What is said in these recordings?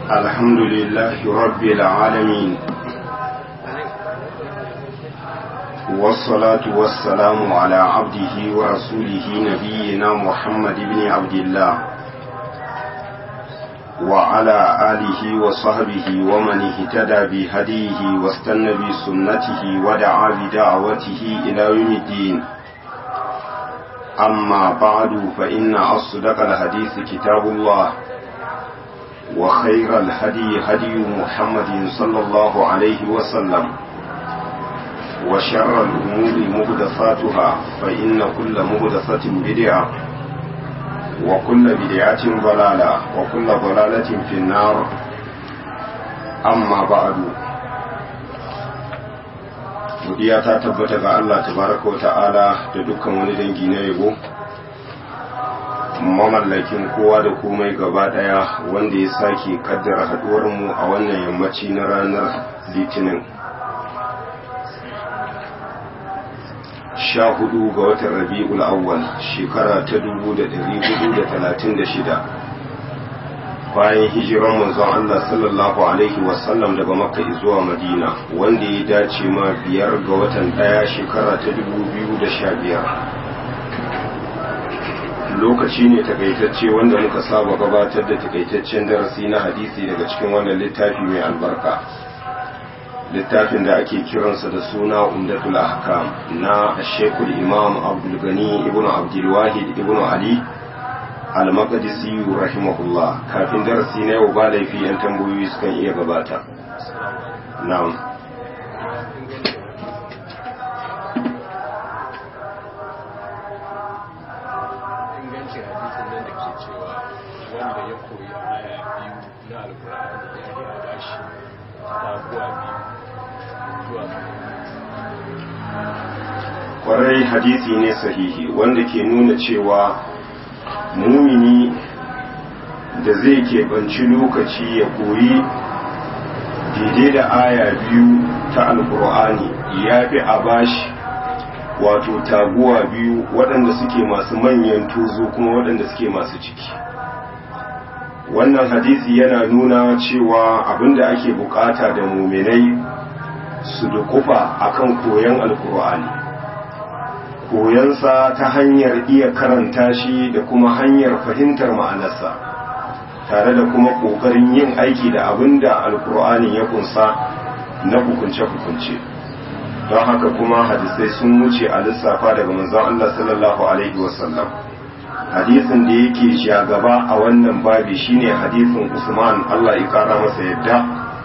الحمد لله رب العالمين والصلاة والسلام على عبده ورسوله نبينا محمد بن عبد الله وعلى آله وصحبه ومن اهتدى بهديه واستنى بسنته ودعا بدعوته إلى يوم الدين أما بعد فإن أصدق الحديث كتاب الله وخير الهدي هدي محمد صلى الله عليه وسلم وشر الأمور مهدفاتها فإن كل مهدفة بدعة وكل بدعة ضلالة وكل ضلالة في النار أما بعد godiya ta tabbata ga Allah tabaraka ta'ala da dukkan wani dangi na yabo mamallakin kowa da komai gaba daya wanda ya sake kaddara haduwar mu a wannan yammaci na ranar litinin sha hudu ga watan rabi'ul awwal shekara ta dubu da dari hudu da talatin da shida bayan hijiran manzon Allah sallallahu alaihi wasallam daga makka zuwa madina wanda ya dace ma biyar ga watan daya shekara ta dubu biyu da sha biyar lokaci ne takaitacce wanda muka saba gabatar da takaitaccen darasi na hadisi daga cikin wannan littafi mai albarka littafin da ake kiransa da suna umdatul ahkam na shekul imam abdul gani ibn abdul wahid ibn ali al-maqdisi rahimahullah kafin darasi na yau ba laifi yan tambayoyi sukan iya gabata na'am ingancin hadisin nan da ke cewa wanda ya koyi aya biyu na alkur'ani ya yi a bashi taguwa biyu zuwa kwarai hadisi ne sahihi wanda ke nuna cewa mumini da zai keɓanci lokaci ya koyi daidai da aya biyu ta alkur'ani ya fi a bashi wato taguwa biyu waɗanda suke masu manyan tuzo kuma waɗanda suke masu ciki wannan hadisi yana nuna cewa abinda ake bukata da muminai su dukufa akan koyon alkur'ani koyansa ta hanyar iya karanta shi da kuma hanyar fahimtar ma'anarsa tare da kuma ƙoƙarin yin aiki da abin da alkur'ani ya kunsa na hukunce-hukunce don haka kuma hadisai sun wuce a lissafa daga manzon Allah sallallahu alaihi wasallam hadisin da yake shagaba a wannan babi shine hadisin Usman Allah ya kara masa yadda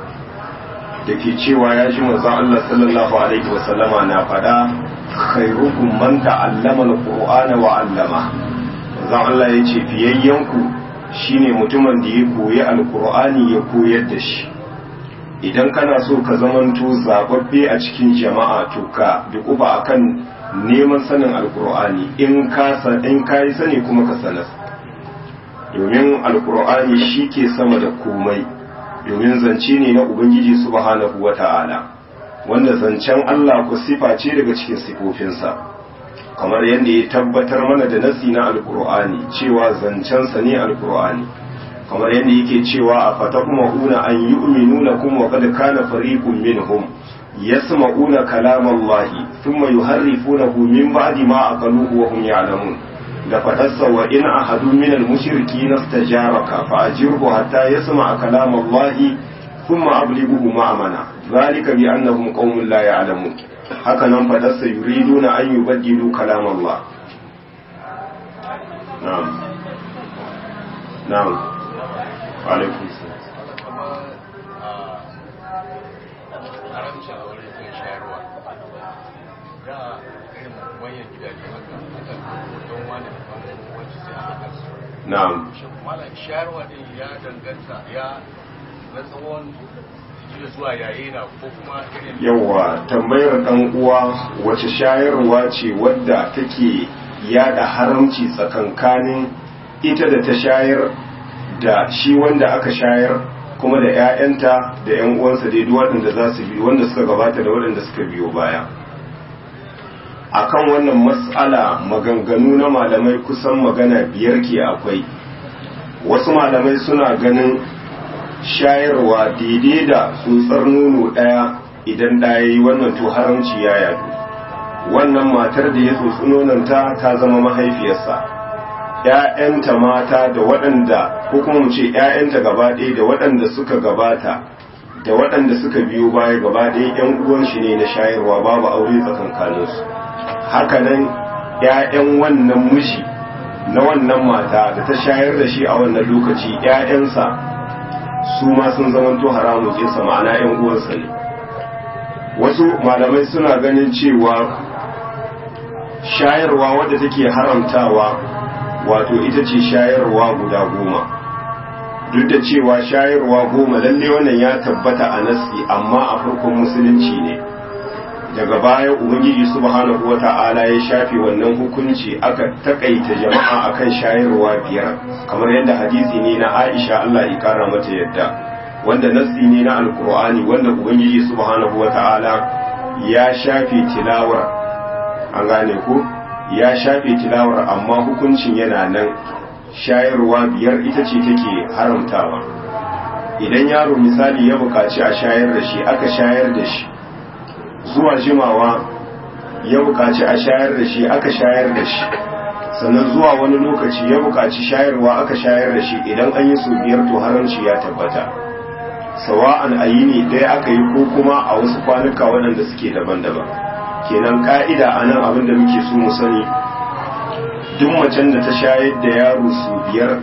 da ke cewa ya ji manzon Allah sallallahu alaihi wasallama na faɗa khairukum man ta'allama al-qur'ana wa 'allama manzon Allah ya ce fiyayyanku shine mutumin da ya koyi alkur'ani ya koyar da shi idan kana so ka zamanto zababbe a cikin jama'a to ka dukufa akan neman sanin alkur'ani in ka in kai sani kuma ka sanar domin alkur'ani shi ke sama da komai domin zance ne na ubangiji subhanahu wata'ala wanda zancen Allah ku sifa ce daga cikin sifofinsa kamar yadda ya tabbatar mana da nasi na alkur'ani cewa zancensa ne alkur'ani kamar yadda yake cewa a fata kuma una an yi uminu na kuma kada kana fariqun minhum yasma'una kalam Allah thumma yuharrifunahu min ba'di ma aqaluhu wa hum ya'lamun da fatarsa wa in ahadu min al-mushriki nastajaraka fa ajirhu hatta yasma'a kalam Allah thumma ablighuhu ma'amana zalika bi annahum qaumun la ya'lamun haka nan fadarsa yuriduna an yubaddilu kalam Allah na'am na'am alaikum haramcin a wurin kan shayarwa da irin manyan gidaje haka haka don wani wacce sai aka kansu na'am shi malam shayarwa din ya danganta ya na tsawon jiya zuwa yayi na ko kuma irin yawa tambayar dan uwa wace shayarwa ce wadda take yada haramci tsakankanin ita da ta shayar da shi wanda aka shayar kuma da 'ya'yanta da 'yan uwansa dai duk waɗanda za su bi wanda suka gabata da waɗanda suka biyo baya akan wannan mas'ala maganganu na malamai kusan magana biyar ke akwai wasu malamai suna ganin shayarwa daidai da tsotsar nono ɗaya idan ɗaya yi wannan to haramci ya yadu wannan matar da ya tsotsi nononta ta zama mahaifiyarsa ‘ya'yanta mata da waɗanda ko kuma mu ce ‘ya'yanta gaba ɗaya da waɗanda suka gabata da waɗanda suka biyo baya gaba ɗaya ‘yan uwan shi ne na shayarwa babu aure tsakankaninsu hakanan ‘ya'yan wannan miji na wannan mata da ta shayar da shi a wannan lokaci ‘ya'yansa su ma sun zamanto haramun jinsa ma'ana ‘yan uwansa ne wasu malamai suna ganin cewa shayarwa wadda take haramtawa wato ita ce shayarwa guda goma duk da cewa shayarwa goma lalle wannan ya tabbata a nassi amma a farkon musulunci ne daga baya ubangiji subhanahu wata'ala ya shafe wannan hukunci aka takaita jama'a akan shayarwa biyar kamar yadda hadisi ne na Aisha Allah ya kara mata yadda wanda nassi ne na alkur'ani wanda ubangiji subhanahu wata'ala ya shafe tilawar an gane ko ya shafe tilawar amma hukuncin yana nan shayarwa biyar ita ce take haramtawa idan yaro misali ya buƙaci a shayar da shi aka shayar da shi zuwa jimawa ya buƙaci a shayar da shi aka shayar da shi sannan zuwa wani lokaci ya buƙaci shayarwa aka shayar da shi idan an yi su biyar to haramci ya tabbata sawa'an a yi ne ɗaya aka yi ko kuma a wasu kwanuka waɗanda suke daban-daban kenan ka'ida a nan abin da muke so mu sani duk macen da ta shayar da yaro su biyar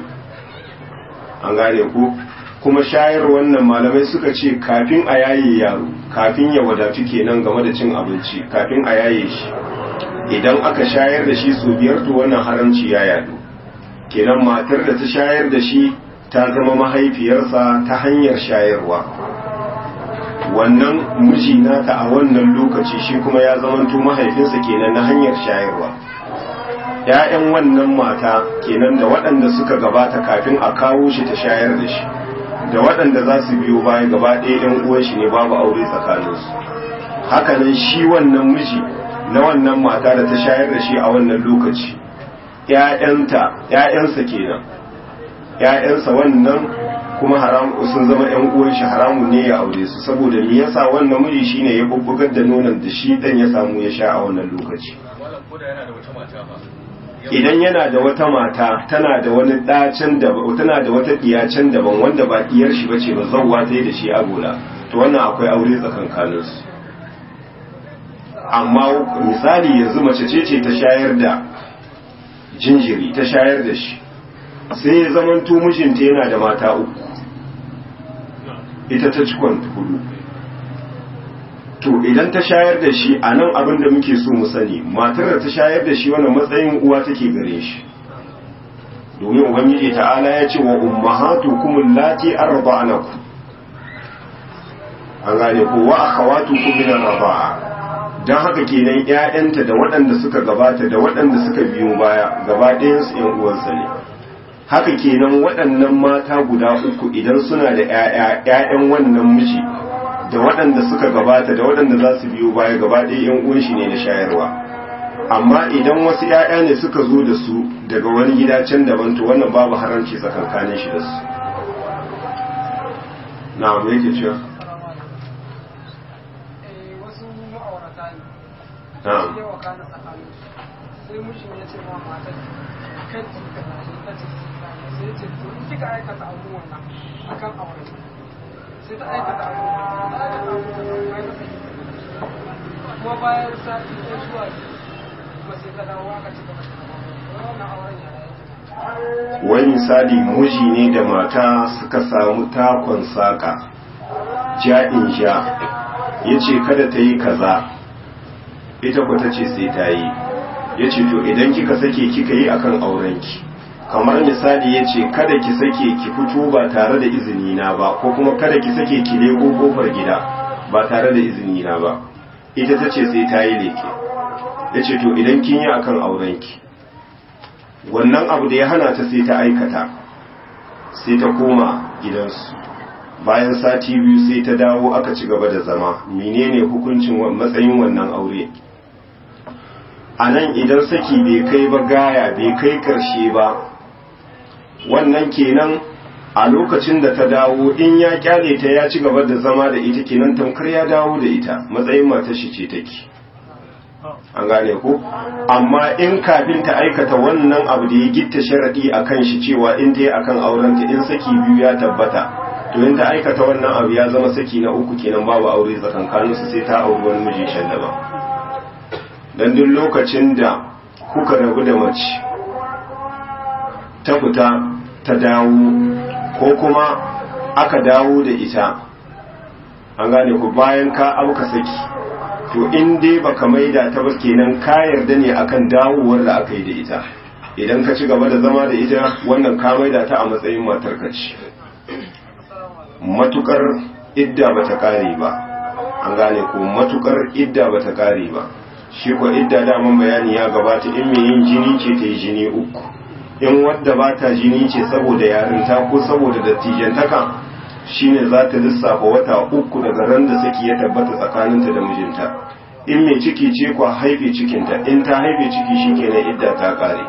an gane ko kuma shayar wannan malamai suka ce kafin a yaye yaro kafin ya wadatu kenan game da cin abinci kafin a yaye shi idan aka shayar da shi su biyar to wannan haramci ya yadu kenan matar da ta shayar da shi ta zama mahaifiyarsa ta hanyar shayarwa wannan miji nata a wannan lokaci shi kuma ya zamanto mahaifinsa kenan na hanyar shayarwa ‘ya'yan wannan mata kenan da waɗanda suka gabata kafin a kawo shi ta shayar da shi da waɗanda za su biyo baya gaba ɗaya ‘yan uwan shi ne babu aure tsakaninsu hakanan shi wannan miji na wannan mata da ta shayar da shi a wannan lokaci ‘ya'yanta ‘ya'yansa kenan ‘ya'yansa wannan kuma haram sun zama ‘yan uwan shi haramun ne ya aure su saboda me yasa wannan miji shine ya bubbugar da nonon da shi dan ya samu ya sha a wannan lokaci idan yana da wata mata tana da wani ɗacen da tana da wata ɗiyacen daban wanda ba ɗiyar shi bace ba zawwa ta da shi agola to wannan akwai aure tsakankanin su amma misali yanzu mace ce ce ta shayar da jinjiri ta shayar da shi sai ya zamanto mijinta yana da mata uku ita ta cikon hudu to idan ta shayar da shi a nan abin da muke so mu sani matar da ta shayar da shi wannan matsayin uwa take gare shi domin ubangiji ta'ala ya ce wa ummahatukum allati arda'anakum an gane ko wa akhawatukum min ar-rida'a dan haka kenan ƴaƴanta da waɗanda suka gabata da waɗanda suka biyo baya gaba ɗayan su ƴan uwansa ne haka kenan waɗannan mata guda uku idan suna da ƴaƴa ƴaƴan wannan miji da waɗanda suka gabata da waɗanda za su biyo baya gaba ɗaya yan uwan shi ne na shayarwa amma idan wasu ƴaƴa ne suka zo da su daga wani gida can daban to wannan babu haramci tsakankanin shi da su na me yake cewa wasu ma'aurata ne na'am sai wa kana tsakanin su sai mushin ya ce ma matar kan ji ka na shi ta ce sai ya ce to in kika aikata abu wannan akan aure sai ta aikata abu ta aikata abu wannan kai masa kuma bayan sati ko zuwa biyu kuma sai ta dawo aka ci gaba da zama wannan auren ya yake wani misali miji ne da mata suka samu takon saƙa ja'in ja ya ce kada ta yi kaza ita ku ta ce sai ta yi ya ce to idan kika sake kika yi akan aurenki kamar misali ya ce kada ki sake ki fito ba tare da izini na ba ko kuma kada ki sake ki leko kofar gida ba tare da izini na ba ita ta ce sai ta yi leke ya ce to idan kin yi akan aurenki wannan abu da ya hana ta sai ta aikata sai ta koma gidansu bayan sati biyu sai ta dawo aka ci gaba da zama menene hukuncin matsayin wannan aure a nan idan saki bai kai ba gaya bai kai karshe ba wannan kenan a lokacin da ta dawo in ya kyale ta ya ci gaba da zama da ita kenan tamkar ya dawo da ita matsayin matar shi ce take an gane ko amma in kafin ta aikata wannan abu da ya gitta sharadi akan shi cewa in dai akan aurenta in saki biyu ya tabbata to in ta aikata wannan abu ya zama saki na uku kenan babu aure tsakankanin su sai ta auri wani miji shan daban dan duk lokacin da kuka rabu da mace ta fita ta dawo ko kuma aka dawo da ita an gane ku bayan ka auka saki to in dai baka maida ta ba kenan ka yarda ne akan dawowar da aka yi da ita idan ka ci gaba da zama da ita wannan ka maida ta a matsayin matar ka ce matukar idda bata kare ba an gane ko matukar idda bata kare ba shi ko idda daman bayani ya gabata in mai yin jini ce ta yi jini uku in wadda ba ta jini ce saboda yarinta ko saboda dattijantaka shine za ta lissafa wata uku daga ran da saki ya tabbata tsakaninta da mijinta in mai ciki ce kwa haife cikinta in ta haife ciki shi kenan idda ta kare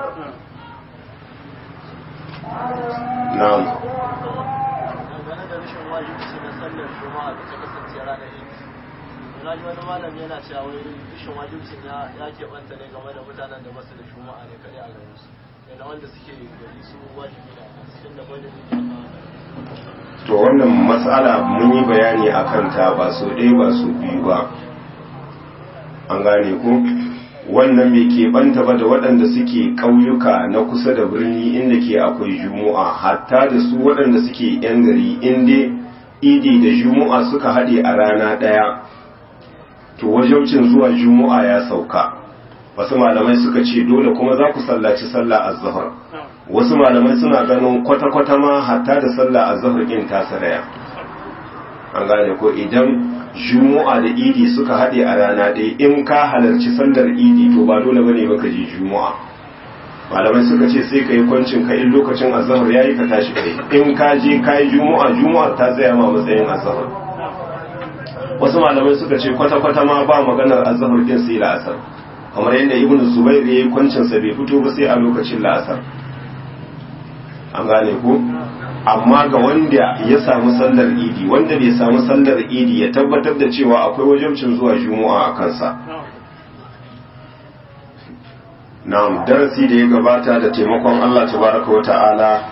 na'am dangane da rashin wajibci na sallar juma'a da ta kasance ranar idi na ji wani malami yana cewa wai rashin wajibcin ya ya keɓanta ne game da mutanen da basu da juma'a ne kaɗai a garin su yana wanda suke gari su wajibi da cikin da gwada ne to wannan matsala mun yi bayani a kanta ba so ɗaya ba so biyu ba an gane ku wannan bai keɓanta ba da waɗanda suke ƙauyuka na kusa da birni inda ke akwai jumu'a hatta da su waɗanda suke 'yan gari inda idi da jumu'a suka haɗe a rana ɗaya to wajaucin zuwa jumu'a ya sauka wasu malamai suka ce dole kuma za ku sallaci sallah az-zuhr wasu malamai suna ganin kwata-kwata ma hatta da sallah az-zuhr din ta saraya an gane ko idan jumu'a da idi suka haɗe a rana ɗaya in ka halarci sallar idi to ba dole bane baka je jumu'a malamai suka ce sai ka yi kwancin ka in lokacin azhar yayi ka tashi kai in ka je ka yi jumu'a jumu'a ta tsaya ma matsayin azhar wasu malamai suka ce kwata-kwata ma ba maganar azhar din sai la'asar kamar yadda ibnu zubair ya yi kwancin sa bai fito ba sai a lokacin la'asar an gane ko amma ga wanda ya samu sallar idi wanda bai samu sallar idi ya tabbatar da cewa akwai wajibcin zuwa juma'a a kansa na'am darasi da ya gabata da taimakon Allah tabaraka wata'ala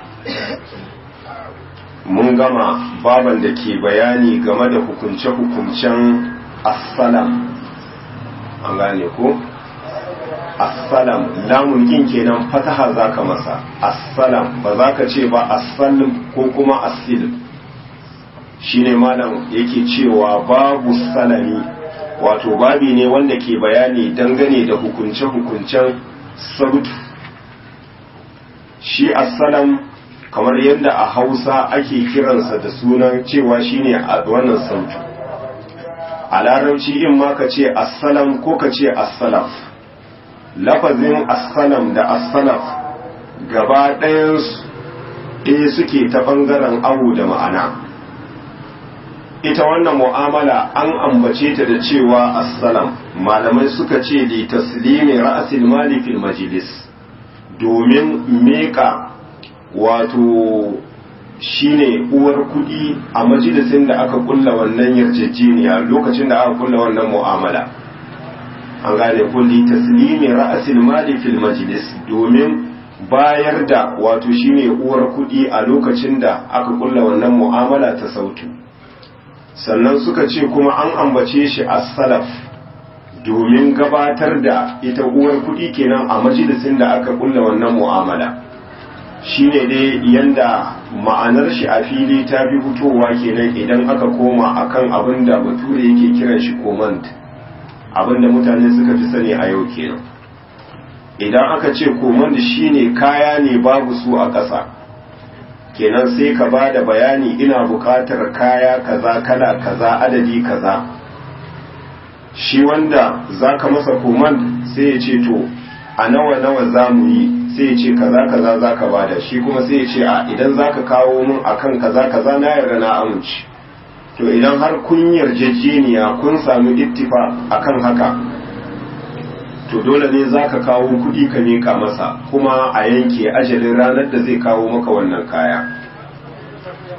mun gama baban da ke bayani game da hukunce-hukuncen assalam an gane ko assalam lamun kin kenan fataha zaka masa assalam ba za ka ce ba assalim ko kuma assil shine malam yake cewa babu salami wato babi ne wanda ke bayani dangane da hukunce-hukuncen sautu shi assalam kamar yadda a hausa ake kiransa da sunan cewa shine a wannan sautu a larabci in ma ka ce assalam ko ka ce assalaf lafazin assalam da assalaf gaba ɗayansu ɗaya suke ta ɓangaren awu da ma'ana ita wannan mu'amala an ambace ta da cewa assalam malamai suka ce li taslimi ra'asil mali fil majlis domin meka wato shine uwar kudi a majalisin da aka kulla wannan yarjejeniya lokacin da aka kulla wannan mu'amala an gane kulli taslimi ra'asil mali fil majlis domin bayar da wato shine uwar kudi a lokacin da aka kulla wannan mu'amala ta sautu sannan suka ce kuma an ambace shi as-salaf domin gabatar da ita uwar kudi kenan a majalisin da aka kulla wannan mu'amala shine dai yanda ma'anar shi a fili ta fi fitowa kenan idan aka koma akan abin da bature yake kiran shi command abin da mutane suka fi sani a yau kenan idan aka ce command shine kaya ne babu su a ƙasa kenan sai ka ba da bayani ina buƙatar kaya kaza kala kaza adadi kaza shi wanda za ka masa command sai ya ce to a nawa nawa za mu yi sai ya ce kaza kaza za ka bada shi kuma sai ya ce a idan za ka kawo mun akan kaza kaza na yarda na amince to idan har kun yarjejeniya kun samu ittifa akan haka to dole ne za ka kawo kudi ka mika masa kuma a yanke ajalin ranar da zai kawo maka wannan kaya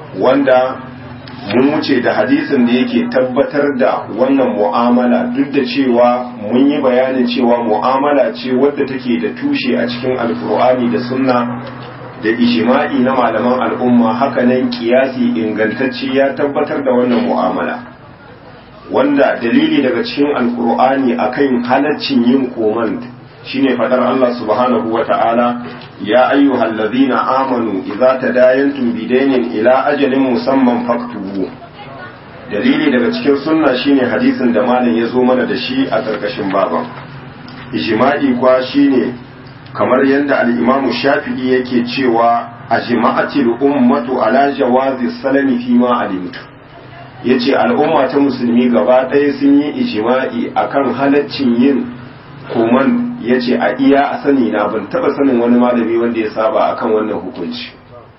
wanda mun wuce da hadisin da yake tabbatar da wannan mu'amala duk da cewa mun yi bayanin cewa mu'amala ce wadda take da tushe a cikin alkur'ani da sunna da ijma'i na malaman al'umma hakanan kiyasi ingantacce ya tabbatar da wannan mu'amala wanda dalili daga cikin alkur'ani akan halaccin yin komand shine fadar Allah subhanahu wata'ala ya ayyuhal ladhina amanu idza tadayantum bidaynin ila ajalin musamman faktubu dalili daga cikin sunna shine hadisin da malam ya zo mana da shi a karkashin baban ijma'i kwa shine kamar yadda al-imamu shafi'i yake cewa ajma'atil ummatu ala jawazi salami fi ma alimtu yace al'umma ta musulmi gaba ɗaya sun yi ijma'i akan halaccin yin koman yace a iya a sani na ban taba sanin wani malami wanda ya saba akan wannan hukunci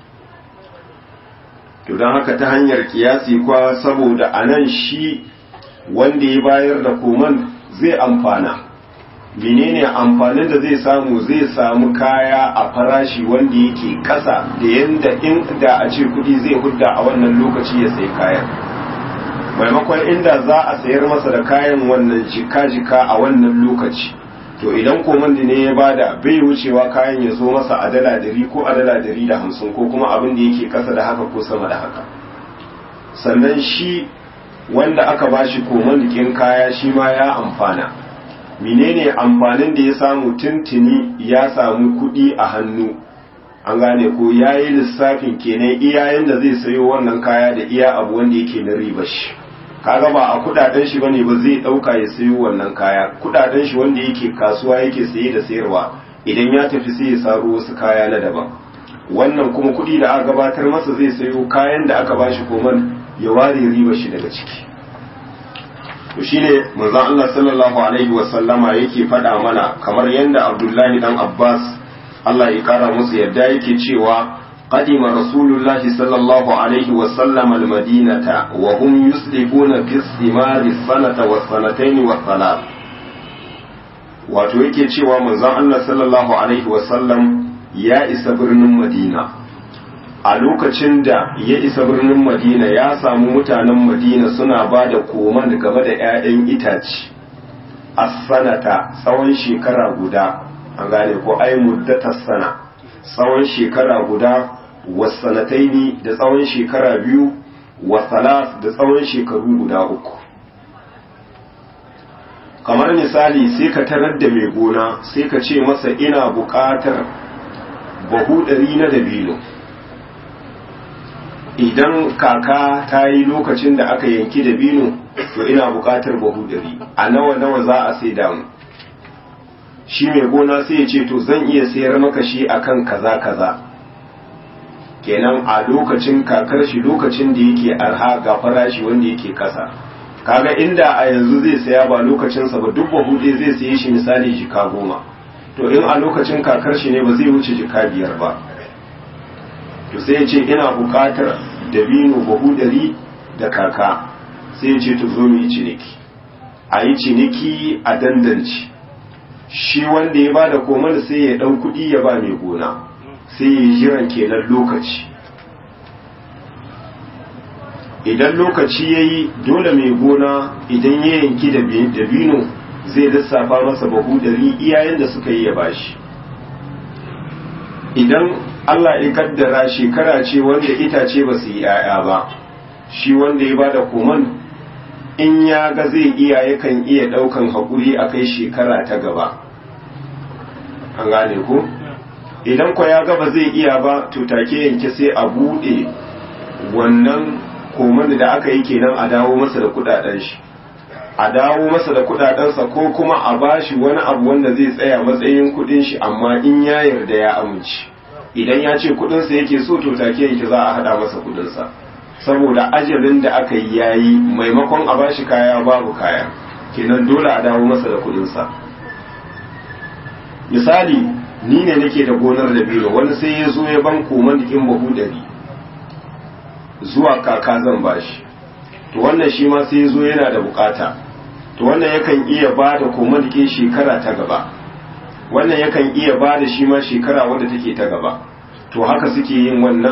to don haka ta hanyar kiyasi kwa saboda anan shi wanda ya bayar da koman zai amfana menene amfanin da zai samu zai samu kaya a farashi wanda yake kasa da yanda in da a ce kudi zai hudda a wannan lokaci ya sai kayan maimakon inda za a sayar masa da kayan wannan jika-jika a wannan lokaci to idan komandi ne ya bada bai wucewa kayan ya zo masa a dala dari ko a dala dari da hamsin ko kuma abin da yake kasa da haka ko sama da haka sannan shi wanda aka bashi komandikin kaya shi ma ya amfana menene amfanin da ya samu tuntuni ya samu kuɗi a hannu an gane ko ya yi lissafin kenan iyayen da zai sayo wannan kaya da iya abu wanda yake na riba shi kaga ba a kudaden shi bane ba zai dauka ya sayo wannan kaya kudaden shi wanda yake kasuwa yake saye da sayarwa idan ya tafi sai ya saro wasu kaya na daban wannan kuma kudi da aka gabatar masa zai sayo kayan da aka bashi koman ya ware riba shi daga ciki to shine manzon Allah sallallahu alaihi wa sallama yake faɗa mana kamar yanda Abdullahi dan Abbas Allah ya kara musu yadda yake cewa قدم رسول الله صلى الله عليه وسلم المدينة وهم يسلكون في الثمار السنة والسنتين والثلاث wato yake cewa manzon Allah sallallahu alaihi wasallam ya isa birnin Madina a lokacin da ya isa birnin Madina ya samu mutanen Madina suna ba da koman game da 'ya'yan itace a sanata tsawon shekara guda an gane ko ai muddatar sana tsawon shekara guda wasanataini da tsawon shekara biyu wasalas da tsawon shekaru guda uku kamar misali sai ka tarar da mai gona sai ka ce masa ina buƙatar bahu ɗari na dabino idan kaka ta yi lokacin da aka yanki dabino to ina buƙatar bahu ɗari a nawa nawa za a sai damu shi mai gona sai ya ce to zan iya sayar maka shi akan kaza kaza kenan a lokacin kakar shi lokacin da yake arha ga farashi wanda yake kasa kaga inda a yanzu zai saya ba lokacinsa ba duk bahu ɗaya zai saye shi misali jika goma to in a lokacin kakar shi ne ba zai wuce jika biyar ba to sai ya ce ina buƙatar dabino bahu ɗari da kaka sai ya ce to zo mu yi ciniki a yi ciniki a dandanci shi wanda ya ba da komar sai ya ɗau kuɗi ya ba mai gona sai ya yi jiran kenan lokaci idan lokaci ya yi dole mai gona idan ya yanki dabino zai lissafa masa bahu dari iyayen da suka yi ya bashi idan Allah ya kaddara shekara ce wanda itace ba su yi ‘ya'ya ba shi wanda ya bada koman in ya ga zai iya yakan iya ɗaukan haƙuri a kai shekara ta gaba an gane ko? idan kwa ya gaba zai iya ba to take yanke sai a bude wannan koman da aka yi kenan a dawo masa da kudaden shi a dawo masa da kudadensa ko kuma a bashi wani abu wanda zai tsaya matsayin kudin shi amma in ya yarda ya amince idan ya ce kudinsa yake so to take yanke za a hada masa kudinsa saboda ajalin da aka yi yayi maimakon a bashi kaya babu kaya kenan dole a dawo masa da kudinsa misali ni ne nake da gonar da biyu wani sai ya zo ya ban koman dikin bahu dari zuwa kaka zan bashi to wannan shi ma sai ya zo yana da bukata to wannan yakan iya ba da koman dikin shekara ta gaba wannan yakan iya ba da shi ma shekara wadda take ta gaba to haka suke yin wannan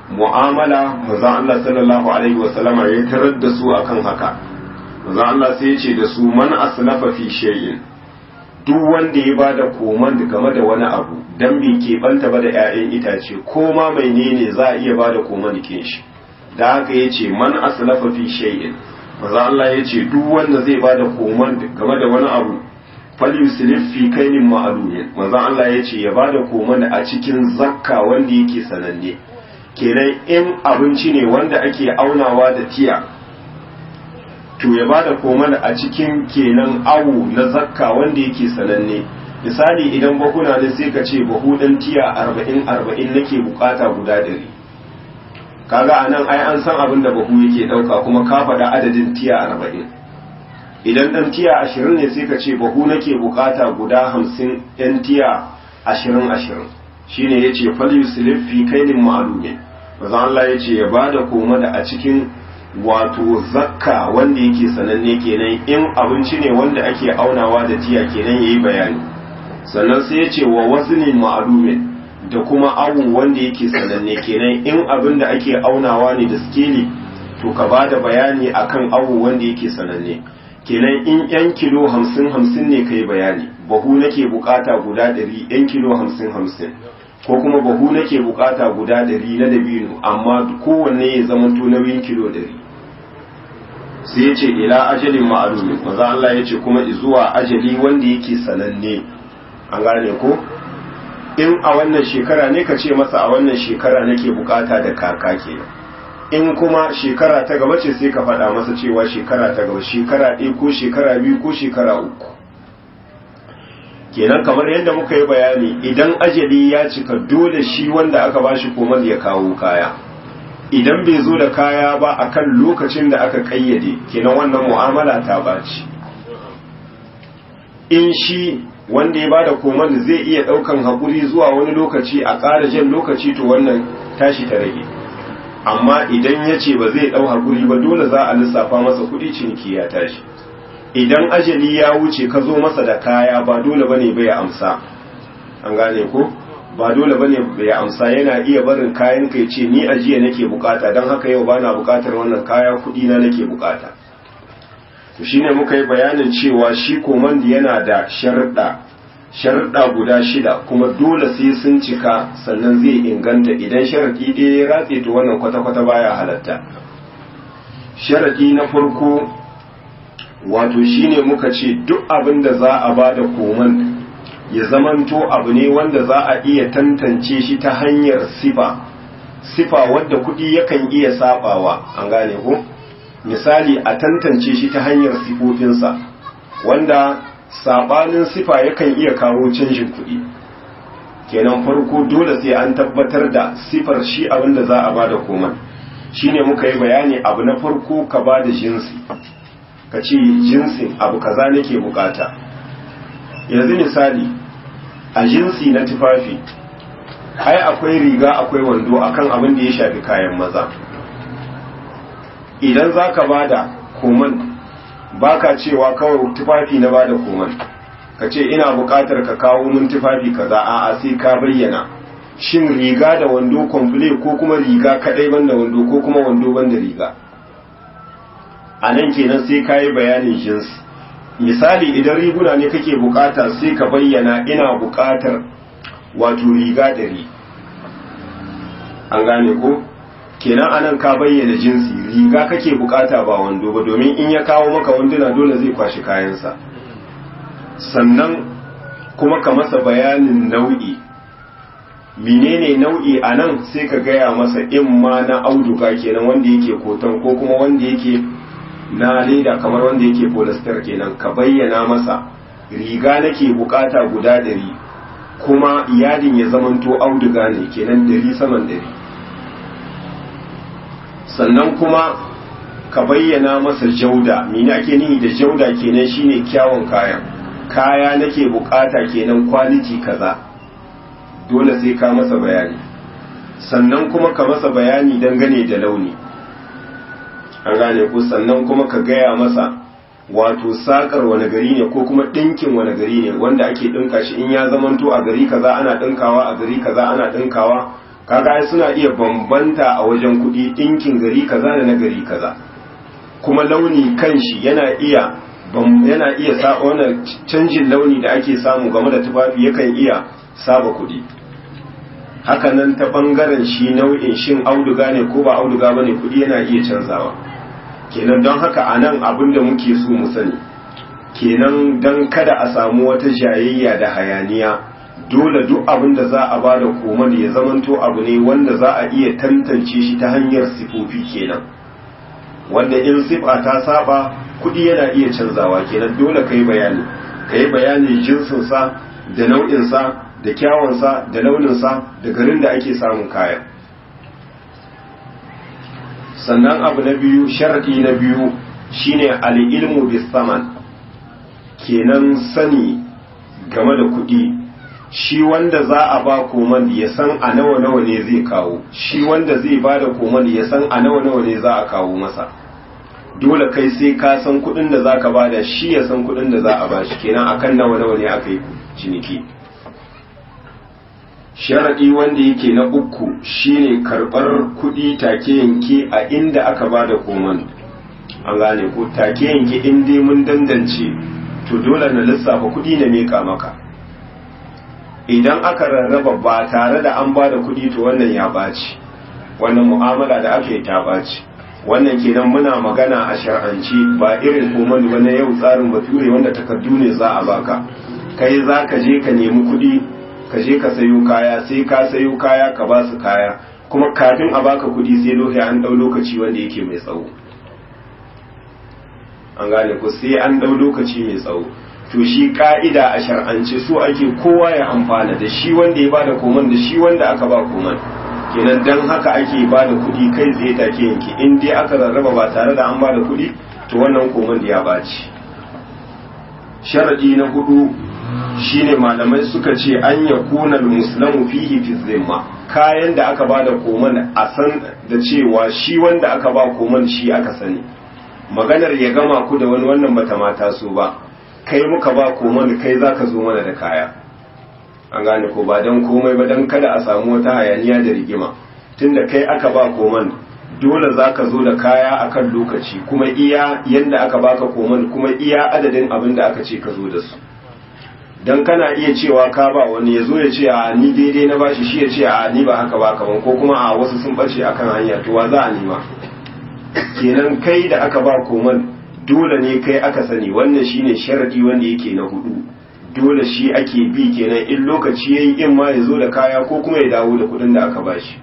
mu'amala manzon Allah sallallahu alaihi wasallama ya tarar da su akan haka manzon Allah sai ya ce da su man aslafa fi shay'in duk wanda ya bada koman game da wani abu dan bai keɓanta ba da 'ya'yan itace ko ma mai ne za a iya bada koman kin shi da haka ya ce man aslafa fi shay'in manzon Allah ya ce duk wanda zai bada koman game da wani abu falyuslif fi kainin ma'lumin manzon Allah ya ce ya bada koman a cikin zakka wanda yake sananne kenan in abinci ne wanda ake aunawa da tiya to ya bada koman a cikin kenan awu na zakka wanda yake sananne misali idan bahuna ne sai ka ce bahu dan tiya arba'in arba'in nake bukata guda ɗari kaga anan ai an san abin da bahu yake ɗauka kuma ka faɗa adadin tiya arba'in idan ɗan tiya ashirin ne sai ka ce bahu nake bukata guda hamsin ɗan tiya ashirin ashirin shine ya ce fal yuslif fi kainin ma'lumin manzo Allah ya ce ya bada koma da a cikin wato zakka wanda yake sananne kenan in abinci ne wanda ake aunawa da tiya kenan yayi bayani sannan sai ya ce wa waznin ma'lumin da kuma awu wanda yake sananne kenan in abin da ake aunawa ne da skeli to ka bada bayani akan awu wanda yake sananne kenan in yan kilo hamsin hamsin ne kai bayani bahu nake bukata guda ɗari yan kilo hamsin hamsin ko kuma bahu nake bukata guda ɗari na dabino amma kowanne ya zama to nauyin kilo ɗari sai ya ce ila ajalin ma'alumi maza Allah ya ce kuma zuwa ajali wanda yake sananne an gane ko in a wannan shekara ne ka ce masa a wannan shekara nake bukata da kaka kenan in kuma shekara ta gaba ce sai ka faɗa masa cewa shekara ta gaba shekara ɗaya ko shekara biyu ko shekara uku kenan kamar yadda muka yi bayani idan ajali ya cika dole shi wanda aka bashi komal ya kawo kaya idan bai zo da kaya ba akan lokacin da aka kayyade kenan wannan mu'amala ta baci in shi wanda ya bada komal zai iya ɗaukan haƙuri zuwa wani lokaci a ƙara jan lokaci to wannan tashi ta rage amma idan ya ce ba zai ɗau haƙuri ba dole za a lissafa masa kuɗi ciniki ya tashi idan ajali ya wuce ka zo masa da kaya ba dole bane bai amsa an gane ko ba dole bane bai amsa yana iya barin kayan kai ce ni ajiya nake bukata don haka yau bana bukatar wannan kaya kuɗi na nake bukata to shine muka yi bayanin cewa shi komandi yana da sharuɗa sharuɗa guda shida kuma dole sai sun cika sannan zai inganta idan sharaɗi ɗaya ya ratse to wannan kwata-kwata baya halatta sharaɗi na farko wato shine muka ce duk abin da za a ba da koman ya zamanto abu ne wanda za a iya tantance shi ta hanyar sifa sifa wadda kuɗi yakan iya sabawa an gane ko misali a tantance shi ta hanyar sifofinsa wanda sabanin sifa yakan iya kawo canjin kuɗi kenan farko dole sai an tabbatar da sifar shi abin da za a ba da koman shine muka yi bayani abu na farko ka ba da jinsi ka ce jinsin abu kaza nake bukata yanzu misali a jinsi na tufafi ai akwai riga akwai wando akan abin da ya shafi kayan maza idan za ka ba da koman baka cewa kawai tufafi na ba da koman ka ce ina bukatar ka kawo min tufafi kaza a'a sai ka bayyana shin riga da wando komple ko kuma riga kadai banda wando ko kuma wando banda riga a nan kenan sai ka yi bayanin jinsi misali idan riguna ne kake bukata sai ka bayyana ina bukatar wato riga ɗari an gane ko kenan anan ka bayyana jinsi riga kake bukata ba wando ba domin in ya kawo maka wanduna dole zai kwashi kayansa sannan kuma ka masa bayanin nau'i menene nau'i a nan sai ka gaya masa in ma na auduga kenan wanda yake koton ko kuma wanda yake na leda kamar wanda yake polyester kenan ka bayyana masa riga nake bukata guda dari kuma yadin ya zamanto auduga ne kenan dari saman dari sannan kuma ka bayyana masa jauda mene ake nihi da jauda kenan shine kyawun kayan kaya nake bukata kenan quality kaza dole sai ka masa bayani sannan kuma ka masa bayani dangane da launi an gane ku sannan kuma ka gaya masa wato sakar wani gari ne ko kuma ɗinkin wani gari ne wanda ake ɗinka shi in ya zamanto a gari kaza ana ɗinkawa a gari kaza ana ɗinkawa kaga ai suna iya bambanta a wajen kuɗi ɗinkin gari kaza da na gari kaza kuma launi kanshi yana iya yana iya sa wannan canjin launi da ake samu game da tufafi yakan iya saba kuɗi hakanan ta bangaren shi nau'in shin auduga ne ko ba auduga bane kuɗi yana iya canzawa kenan don haka anan abin da muke so mu sani kenan don kada a samu wata jayayya da hayaniya dole duk abin da za a bada koman ya zamanto abu ne wanda za a iya tantance shi ta hanyar sifofi kenan wanda in sifa ta saba kudi yana iya canzawa kenan dole kai bayani kai bayani jinsinsa da nau'insa da kyawunsa da launinsa da garin da ake samun kayan sannan abu na biyu sharadi na biyu shine al-ilmu bis saman kenan sani game da kuɗi shi wanda za a ba koman ya san a nawa nawa ne zai kawo shi wanda zai ba da koman ya san a nawa nawa ne za a kawo masa dole kai sai ka san kuɗin da za ka ba da shi ya san kuɗin da za a ba shi kenan akan nawa nawa ne aka yi ciniki sharaɗi wanda yake na uku shine karɓar kuɗi take yanke a inda aka ba da koman an gane ko take yanke in dai mun dandance to dole na lissafa kuɗi na meka maka idan aka rarraba ba tare da an ba da kuɗi to wannan ya ɓaci wannan mu'amala da aka yi ta ɓaci wannan kenan muna magana a shar'anci ba irin koman ba na yau tsarin bature wanda takardu ne za a baka kai za ka je ka nemi kuɗi ka je ka sayo kaya sai ka sayo kaya ka ba su kaya kuma kafin a baka kuɗi sai lokaci an ɗau lokaci wanda yake mai tsawo an gane ku sai an dau lokaci mai tsawo to shi ka'ida a shar'ance so ake kowa ya amfana da shi wanda ya bada koman da shi wanda aka ba koman kenan dan haka ake bada kuɗi kai tsaye take yanke in dai aka rarraba ba tare da an bada kuɗi to wannan koman da ya baci sharadi na hudu shine malamai suka ce an ya kuna muslamu fihi fi zimma kayan da aka bada koman a san da cewa shi wanda aka ba koman shi aka sani maganar ya gama ku da wani wannan bata mata so ba kai muka ba koman kai zaka zo mana da kaya an gane ko ba dan komai ba dan kada a samu wata hayaniya da rigima tunda kai aka ba koman dole zaka zo da kaya akan lokaci kuma iya yanda aka baka koman kuma iya adadin abin da aka ce ka zo da su dan kana iya cewa ka ba wani ya zo ya ce a ni daidai na bashi shi ya ce a ni ba haka ba kaman ko kuma a wasu sun bace akan hanya to wa za a nima kenan kai da aka ba koman dole ne kai aka sani wannan shine sharadi wanda yake na hudu dole shi ake bi kenan in lokaci yayi in ma ya zo da kaya ko kuma ya dawo da kudin da aka bashi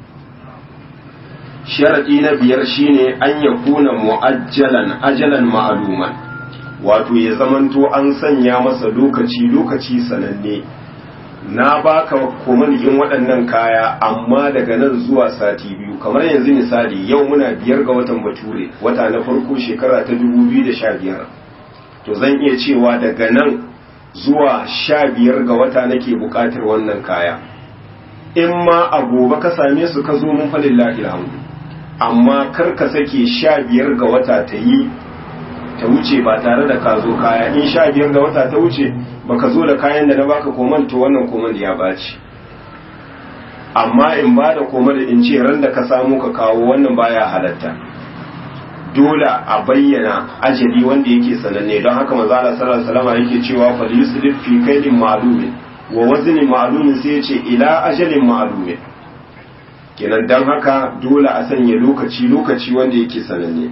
sharadi na biyar shine an ya kuna mu'ajjalan ajalan ma'luman wato ya zamanto an sanya masa lokaci lokaci sananne na baka komanigin waɗannan kaya amma daga nan zuwa sati biyu kamar yanzu misali yau muna biyar ga watan bature wata na farko shekara ta 2015 to zan iya cewa daga nan zuwa sha biyar ga wata nake buƙatar wannan kaya in ma a gobe ka same su ka zo mun falin alhamdu amma kar ka sake sha biyar ga wata ta yi ta wuce ba tare da ka zo kaya in sha biyar ga wata ta wuce baka zo da kayan da na baka koman to wannan koman ya baci amma in ba da koman in ce ran da ka samu ka kawo wannan baya halatta dole a bayyana ajali wanda yake sananne don haka manzo Allah sallallahu alaihi wasallam yake cewa fa yusrif fi kaydin ma'lumin wa wazni ma'lumin sai yace ila ajalin ma'lumin kenan dan haka dole a sanya lokaci lokaci wanda yake sananne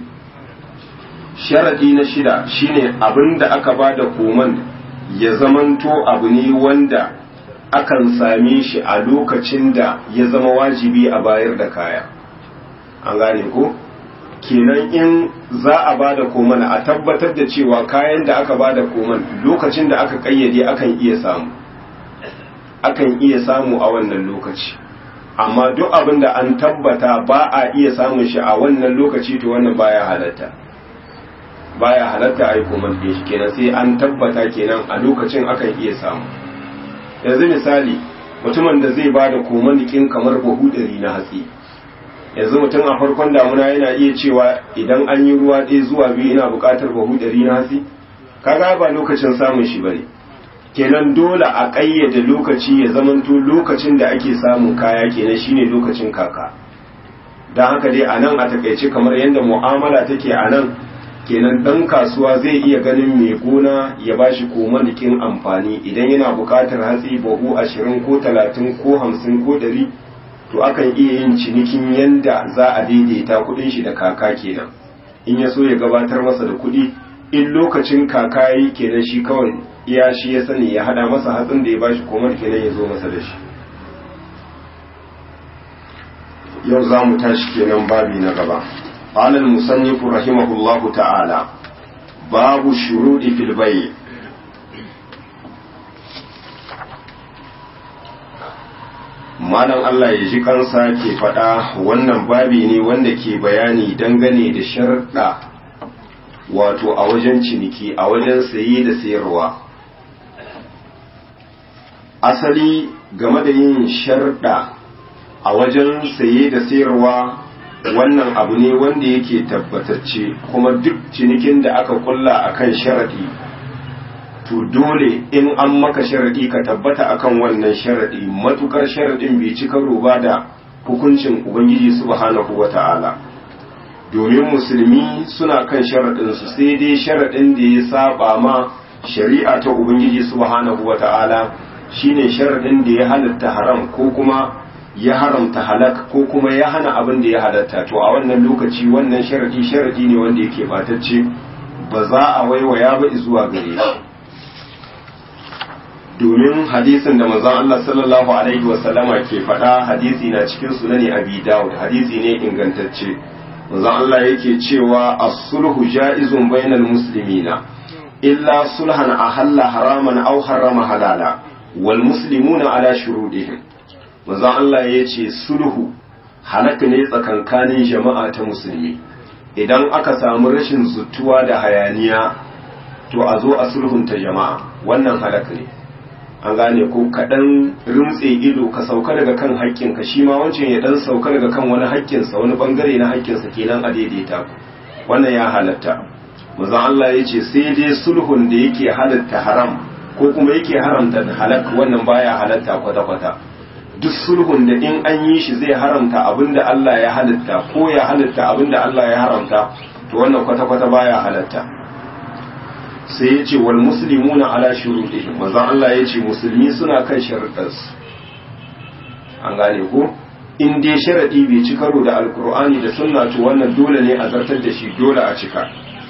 sharadi na shida shine abinda aka bada koman ya zamanto abu ne wanda akan same shi a lokacin da ya zama wajibi a bayar da kaya an gane ko kenan in za a bada koman a tabbatar da cewa kayan da aka bada koman lokacin da aka kayyade akan iya samu akan iya samu a wannan lokaci amma duk abin da an tabbata ba a iya samun shi a wannan lokaci to wannan baya halatta baya halatta a yi koman ɗin shi kenan sai an tabbata kenan a lokacin akan iya samu yanzu misali mutumin da zai ba da koman nikin kamar bahu ɗari na hatsi yanzu mutum a farkon damuna yana iya cewa idan an yi ruwa ɗaya zuwa biyu ina buƙatar bahu ɗari na hatsi kaga ba lokacin samun shi bane kenan dole a ƙayyade lokaci ya zamanto lokacin da ake samun kaya kenan shine lokacin kaka don haka dai a nan a takaice kamar yadda mu'amala take a nan kenan ɗan kasuwa zai iya ganin mai gona ya ba shi komanikin amfani idan yana buƙatar hatsi bahu ashirin ko talatin ko hamsin ko ɗari to akan iya yin cinikin yanda za a daidaita kuɗin shi da kaka kenan in ya so ya gabatar masa da kuɗi in lokacin kaka yi kenan shi kawai iya shi ya sani ya hada masa hatsin da ya bashi komar kenan ya zo masa da shi yau za mu tashi kenan babi na gaba قال المصنف رحمه الله تعالى باب الشروط في البيع malam Allah ya ji kansa ke faɗa wannan babi ne wanda ke bayani dangane da sharɗa wato a wajen ciniki a wajen saye da sayarwa asali game da yin sharɗa a wajen saye da sayarwa wannan abu ne wanda yake tabbatacce kuma duk cinikin da aka kulla akan sharaɗi to dole in an maka sharaɗi ka tabbata akan wannan sharaɗi matukar sharaɗin bai ci karo ba da hukuncin ubangiji subhanahu wata'ala domin musulmi suna kan sharaɗinsu sai dai sharaɗin da ya saba ma shari'a ta ubangiji subhanahu wata'ala shine sharaɗin da ya halatta haram ko kuma ya haramta halak ko kuma ya hana abin da ya halatta to a wannan lokaci wannan sharadi sharadi ne wanda yake batacce ba za a waiwaya ba zuwa gare shi domin hadisin da manzon Allah sallallahu alaihi wa sallama ke faɗa hadisi na cikin sunani Abi Dawud hadisi ne ingantacce manzon Allah yake cewa as-sulhu ja'izun bainal muslimina illa sulhan ahalla haraman aw harrama halala wal muslimuna ala shurudihim manzon Allah ya ce sulhu halaka ne tsakankanin jama'a ta musulmi idan aka samu rashin zutuwa da hayaniya to a zo a sulhunta jama'a wannan halaka ne an gane ko kaɗan rimtse ido ka sauka daga kan haƙƙinka shi ma wancan ya ɗan sauka daga kan wani haƙƙinsa wani ɓangare na haƙƙinsa kenan a daidaita ku wannan ya halatta manzon Allah ya ce sai dai sulhun da yake halatta haram ko kuma yake haramta halak wannan baya halatta kwata-kwata duk sulhun da in an yi shi zai haramta abinda Allah ya halatta ko ya halatta abinda Allah ya haramta to wannan kwata-kwata baya halatta sai ya ce wal muslimuna ala shurutihim manzon Allah ya ce musulmi suna kan sharuɗansu an gane ko in dai sharadi bai ci karo da alkur'ani da sunna to wannan dole ne a zartar da shi dole a cika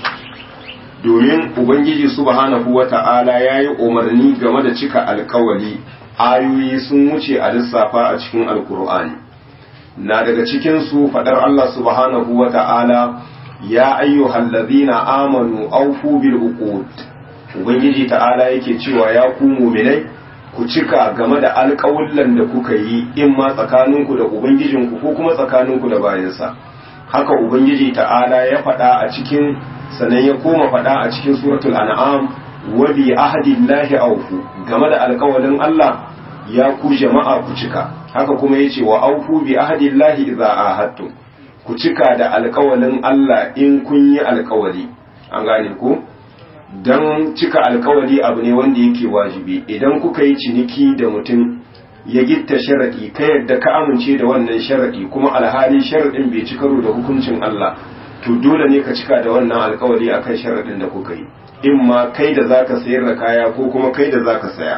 domin ubangiji subhanahu wata'ala yayi umarni game da cika alkawali ayoyi sun wuce a lissafa a cikin alkur'ani na daga cikin su fadar Allah subhanahu wa ta'ala ya ayyuhal ladhina amanu awfu bil uqud ubangiji ta'ala yake cewa ya ku mu'minai ku cika game da alƙawullan da kuka yi in ma tsakaninku da ubangijinku ko kuma tsakaninku da bayansa haka ubangiji ta'ala ya faɗa a cikin sanan ya koma faɗa a cikin suratul an'am wa bi ahdillahi awfu game da alƙawalin Allah ya ku jama'a ku cika haka kuma yace wa awfu bi ahdillahi idza ahadtum ku cika da alƙawalin Allah in kun yi alƙawali an gane ku dan cika alƙawali abu ne wanda yake wajibi idan kuka yi ciniki da mutum ya gitta sharadi ka yadda ka amince da wannan sharadi kuma alhali sharadin bai ci karo da hukuncin Allah to dole ne ka cika da wannan alƙawali akan sharadin da kuka yi in ma kai da zaka sayar da kaya ko kuma kai da zaka saya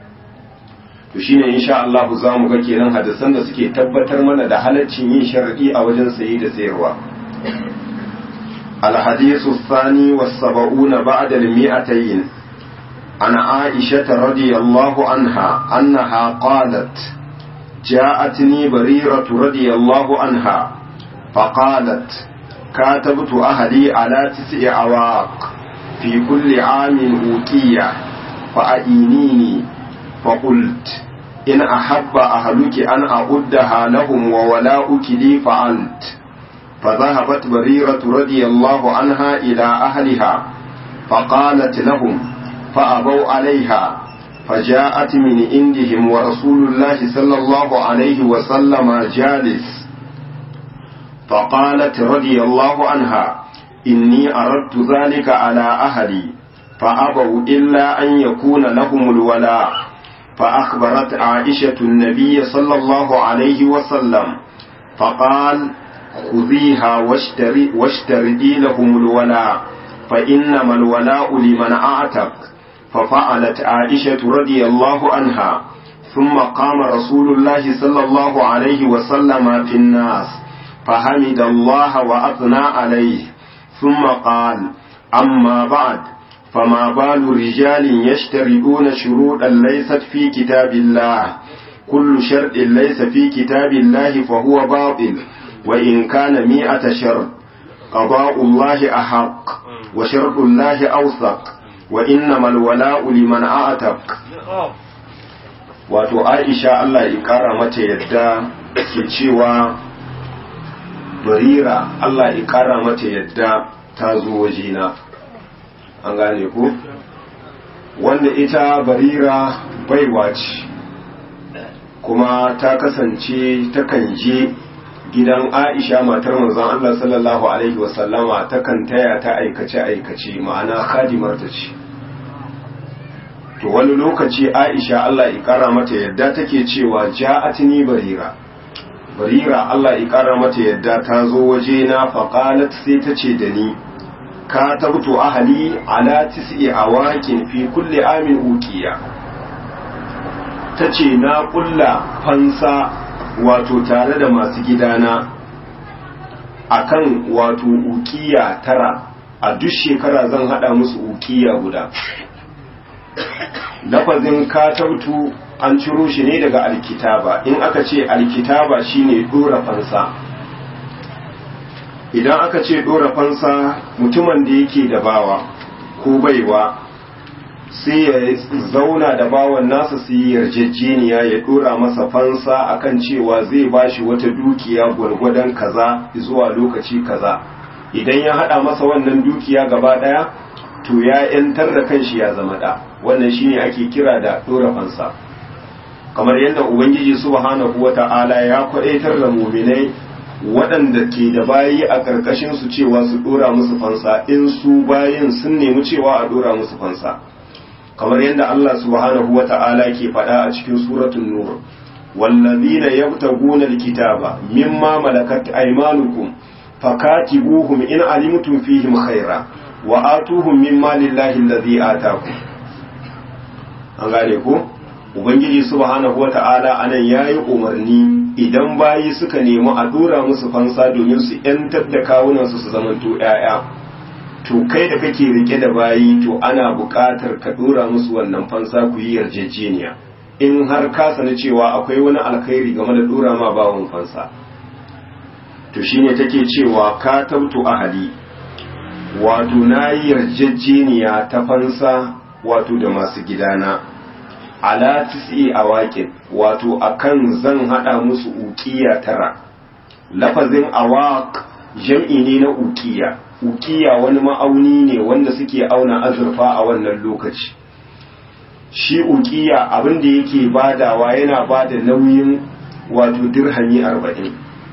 to shine insha Allah za mu ga kenan hadisan da suke tabbatar mana da halaccin yin sharadi a wajen sayi da sayarwa الحديث الثاني والسبعون بعد المئتين عن عائشة رضي الله عنها أنها قالت جاءتني بريرة رضي الله عنها فقالت كاتبت أهلي على تسع عواق في كل عام أوكية فأعينيني فقلت إن أحب أهلك أن أعدها لهم وولاؤك لي فعلت فذهبت بريرة رضي الله عنها إلى أهلها فقالت لهم فأبوا عليها فجاءت من عندهم ورسول الله صلى الله عليه وسلم جالس فقالت رضي الله عنها إني أردت ذلك على أهلي فأبوا إلا أن يكون لهم الولاء فأخبرت عائشة النبي صلى الله عليه وسلم فقال خذيها واشتري واشتردي لهم الولاء فإنما الولاء لمن أعتق ففعلت عائشة رضي الله عنها ثم قام رسول الله صلى الله عليه وسلم في الناس فحمد الله وأثنى عليه ثم قال أما بعد فما بال رجال يشترطون شروطا ليست في كتاب الله كل شرط ليس في كتاب الله فهو باطل وإن كان مئة شرط قضاء الله أحق وشرط الله أوثق وإنما الولاء لمن أعتق wato aisha Allah ya kara mata yadda ke cewa barira Allah ya kara mata yadda ta zo wajena an gane ku wanda ita barira baiwa ce kuma ta kasance takan je gidan aisha matar manzon Allah sallallahu alaihi wasallama takan taya ta aikace-aikace ma'ana khadimarta ce to wani lokaci aisha Allah ya kara mata yadda take cewa ja'atni barira barira Allah ya kara mata yadda ta zo waje na faqalat sai ta ce da ni ka tabtu ahli ala tis'i awakin fi kulli amin uqiya tace na kulla fansa wato tare da masu gidana akan wato uqiya tara a duk shekara zan hada musu uqiya guda lafazin katabtu an ciro shi ne daga alkitaba in aka ce alkitaba shine dora fansa idan aka ce dora fansa mutumin da yake da bawa ko baiwa sai ya zauna da bawan nasa su yi yarjejeniya ya dora masa fansa akan cewa zai bashi wata dukiya gwargwadon kaza zuwa lokaci kaza idan ya hada masa wannan dukiya gaba daya to ya yantar da kanshi ya zama da wannan shine ake kira da dora fansa kamar yadda ubangiji subhanahu wata'ala ya kwadaitar da muminai waɗanda ke da bayi a ƙarƙashin su cewa su dora musu fansa in su bayin sun nemi cewa a dora musu fansa kamar yadda Allah subhanahu wata'ala ke faɗa a cikin suratul nur wallazina yabtaguna alkitaba mimma malakat aymanukum fakatibuhum in alimtum fihim khaira wa atuhum min malillahi allazi ataku an gane ko ubangiji subhanahu wata'ala anan yayi umarni idan bayi suka nemi a dora musu fansa domin su yantar da kawunan su su zamanto yaya to kai da kake rike da bayi to ana buƙatar ka dora musu wannan fansa ku yi yarjejeniya in har ka sani cewa akwai wani alkhairi game da dora ma bawon fansa to shine take cewa ka tabtu ahali wato na yi yarjejeniya ta fansa wato da masu gidana ala tisi a waƙin wato akan zan haɗa musu ukiya tara lafazin awaq jam'i ne na ukiya ukiya wani ma'auni ne wanda suke auna azurfa a wannan lokaci shi ukiya abin da yake badawa yana bada nauyin wato dirhami arba'in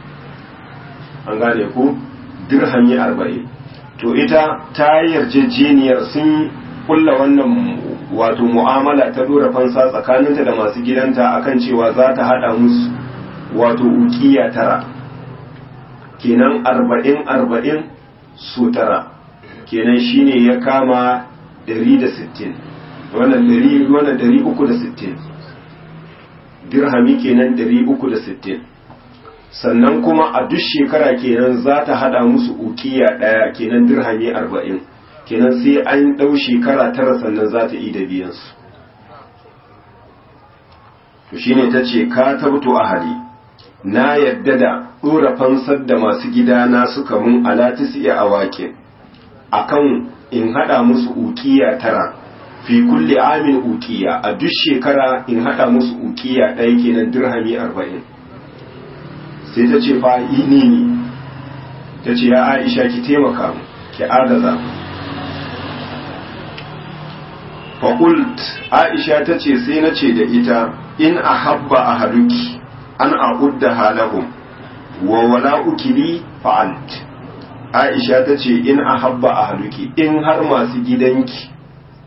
an gane ku dirhami arba'in to ita ta yarjejeniyar sun kulla wannan wato mu'amala ta dora fansa tsakaninta da masu gidanta akan cewa za ta hada musu wato ukiya tara kenan arba'in arba'in su tara kenan shine ya kama 160 wannan 360 dirhami kenan 360 sannan kuma a duk shekara kenan za ta hada musu ukiya daya kenan dirhami arba'in kenan sai an ɗau shekara tara sannan za ta yi da biyansu to shine ta ce ka tabto ahali na yadda da ɗora fansar da masu gidana suka mun alatis iya awakin akan in haɗa musu ukiya tara fi kulle amin ukiya a duk shekara in haɗa musu ukiya ɗaya kenan dirhami arba'in sai ta ce fa ini ne ta ce ya aisha ki taimaka mu ki agaza mu faƙult aisha ta ce sai na ce da ita in a habba a haluki an a udda halahum wa wala ukili fa'alt aisha ta ce in a habba a haluki in har masu gidanki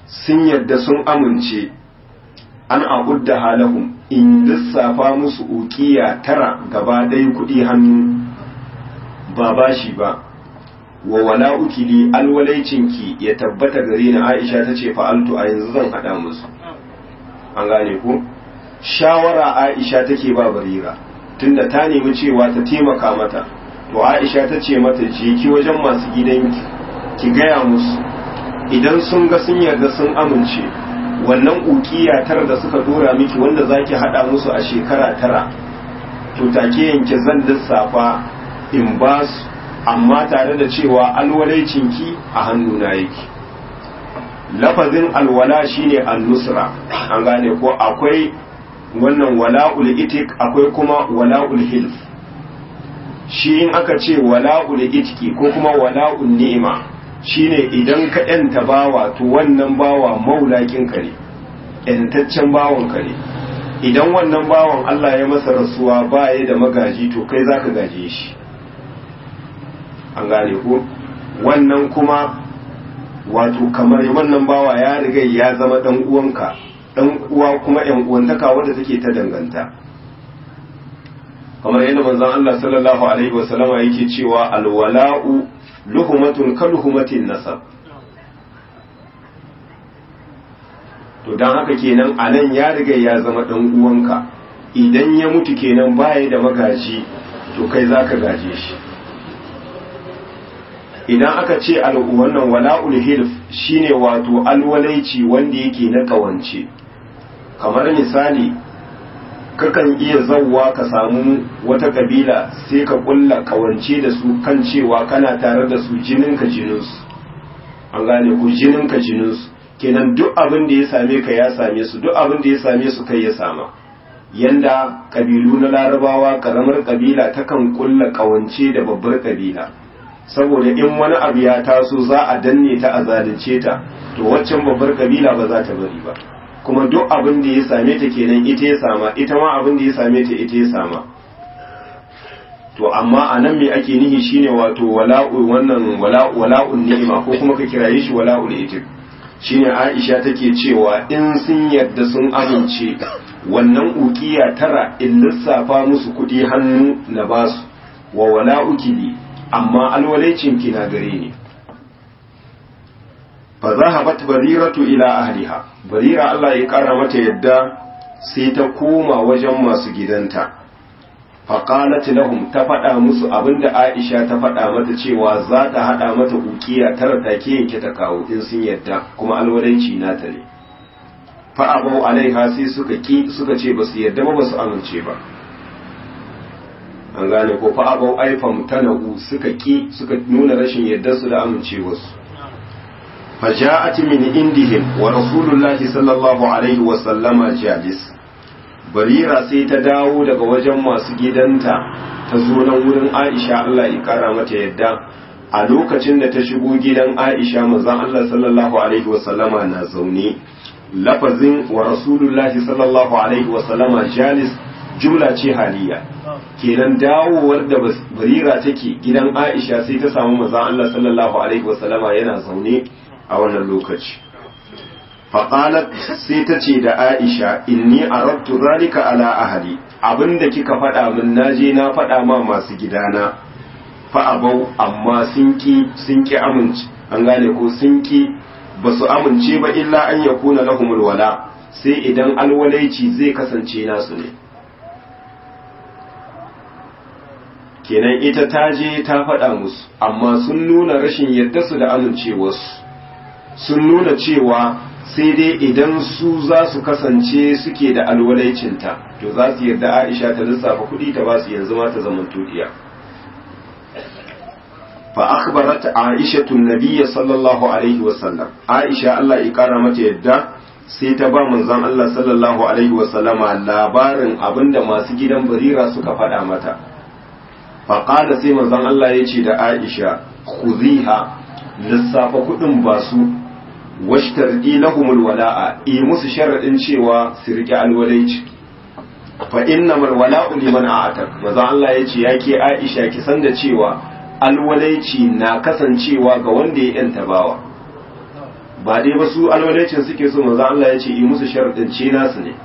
sun yadda sun amince an abudda halahum in lissafa musu ukiya tara gaba ɗaya kuɗi hannu ba bashi ba wa wala ukili alwalaicinki ya tabbata gare ni Aisha ta ce fa'altu a yanzu zan haɗa musu an gane ku shawara Aisha take ba barira tunda ta nemi cewa ta taimaka mata to Aisha ta ce mata je ki wajen masu gidanki ki gaya musu idan sun ga sun yarda sun amince wannan ukiya tara da suka dora miki wanda zaki hada musu a shekara tara to take yanke zan lissafa in ba su amma tare da cewa alwalaicinki a hannuna yake lafazin alwala shine an-nusra an gane ko akwai wannan wala'ul itik akwai kuma wala'ul hilf shi in aka ce wala'ul itiki ko kuma wala'ul ni'ima shine idan ka yanta bawa to wannan bawa maulakin ka ne yantaccen bawan ka ne idan wannan bawan Allah ya masa rasuwa ba ya da magaji to kai zaka gaje shi an gane ko wannan kuma wato kamar wannan bawa ya riga ya zama dan uwanka dan uwa kuma yan uwantaka wadda take ta danganta kamar yadda manzon Allah sallallahu alaihi wasallama yake cewa alwala'u luhumatun kaluhumatin nasab to dan haka kenan anan ya riga ya zama dan uwanka idan ya mutu kenan baya da magaji to kai zaka gaje shi idan aka ce wannan wala'ul hilf shine wato alwalaici wanda yake na kawance kamar misali kakan iya zauwa ka samu wata kabila sai ka kulla kawance da su kan cewa kana tare da su jininka jininsu an gane ku jininka jininsu kenan duk abin da ya same ka ya same su duk abin da ya same su kai ya sama yanda kabilu na larabawa karamar kabila takan kulla kawance da babbar kabila saboda in wani abu ya taso za a danne ta a zalunce ta to waccan babbar kabila ba za ta bari ba kuma duk abin da ya same ta kenan ita ya sama ita ma abin da ya same ta ita ya sama to amma a nan me ake nihi shine wato wala'u wannan wala'un ni'ima ko kuma ka kiraye shi wala'ul itik shine Aisha take cewa in sun yadda sun amince wannan ukiya tara in lissafa musu kuɗi hannu na basu wa wala'uki bi amma alwalaicin ki na gare ni fa zahabat bariratu ila ahliha barira Allah ya kara mata yadda sai ta koma wajen masu gidanta fa qalat lahum ta faɗa musu abinda Aisha ta faɗa mata cewa za ta hada mata ukiya tara take yanke ta kawo in sun yadda kuma alwalaici na ta ne fa abu alaiha sai suka ki suka ce basu yadda ba basu amince ba an gane ko fa abu aifam tanahu suka ki suka nuna rashin yadda su da amincewarsu فجاءت من عندهم ورسول الله صلى الله عليه وسلم جالس barira sai ta dawo daga wajen masu gidanta ta zo nan wurin aisha Allah ya kara mata yadda a lokacin da ta shigo gidan aisha manzon Allah sallallahu alaihi wasallama na zaune lafazin wa rasulullahi sallallahu alaihi wasallama jalis jumla ce haliya kenan dawowar da barira take gidan aisha sai ta samu manzon Allah sallallahu alaihi wasallama yana zaune a wannan lokaci faƙalat sai ta ce da aisha inni arattu zalika ala ahli abinda kika faɗa min naje na faɗa ma masu gidana fa abau amma sun ki sun ki amince an gane ko sun ki ba su amince ba illa an yakuna lahumul wala sai idan alwalaici zai kasance nasu ne kenan ita ta je ta faɗa musu amma sun nuna rashin yadda su da amincewarsu sun nuna cewa sai dai idan su za su kasance suke da alwalaicinta to za su yarda aisha ta lissafa kuɗi ta ba su yanzu ma ta zaman tudiya fa akhbarat aisha tun nabiyya sallallahu alaihi wa sallam aisha Allah ya kara mata yadda sai ta ba manzon Allah sallallahu alaihi wa sallama labarin abinda masu gidan barira suka faɗa mata fa qala sai manzon Allah ya ce da aisha khuziha lissafa kuɗin ba su washtardi lahumul wala'a yi musu sharadin cewa su rike alwalaici fa innamal wala'u liman a'atak maza Allah yace yake Aisha ki san da cewa alwalaici na kasancewa ga wanda ya yanta bawa ba dai ba su alwalaicin suke so manzo Allah ya ce yi musu sharadin ce nasu ne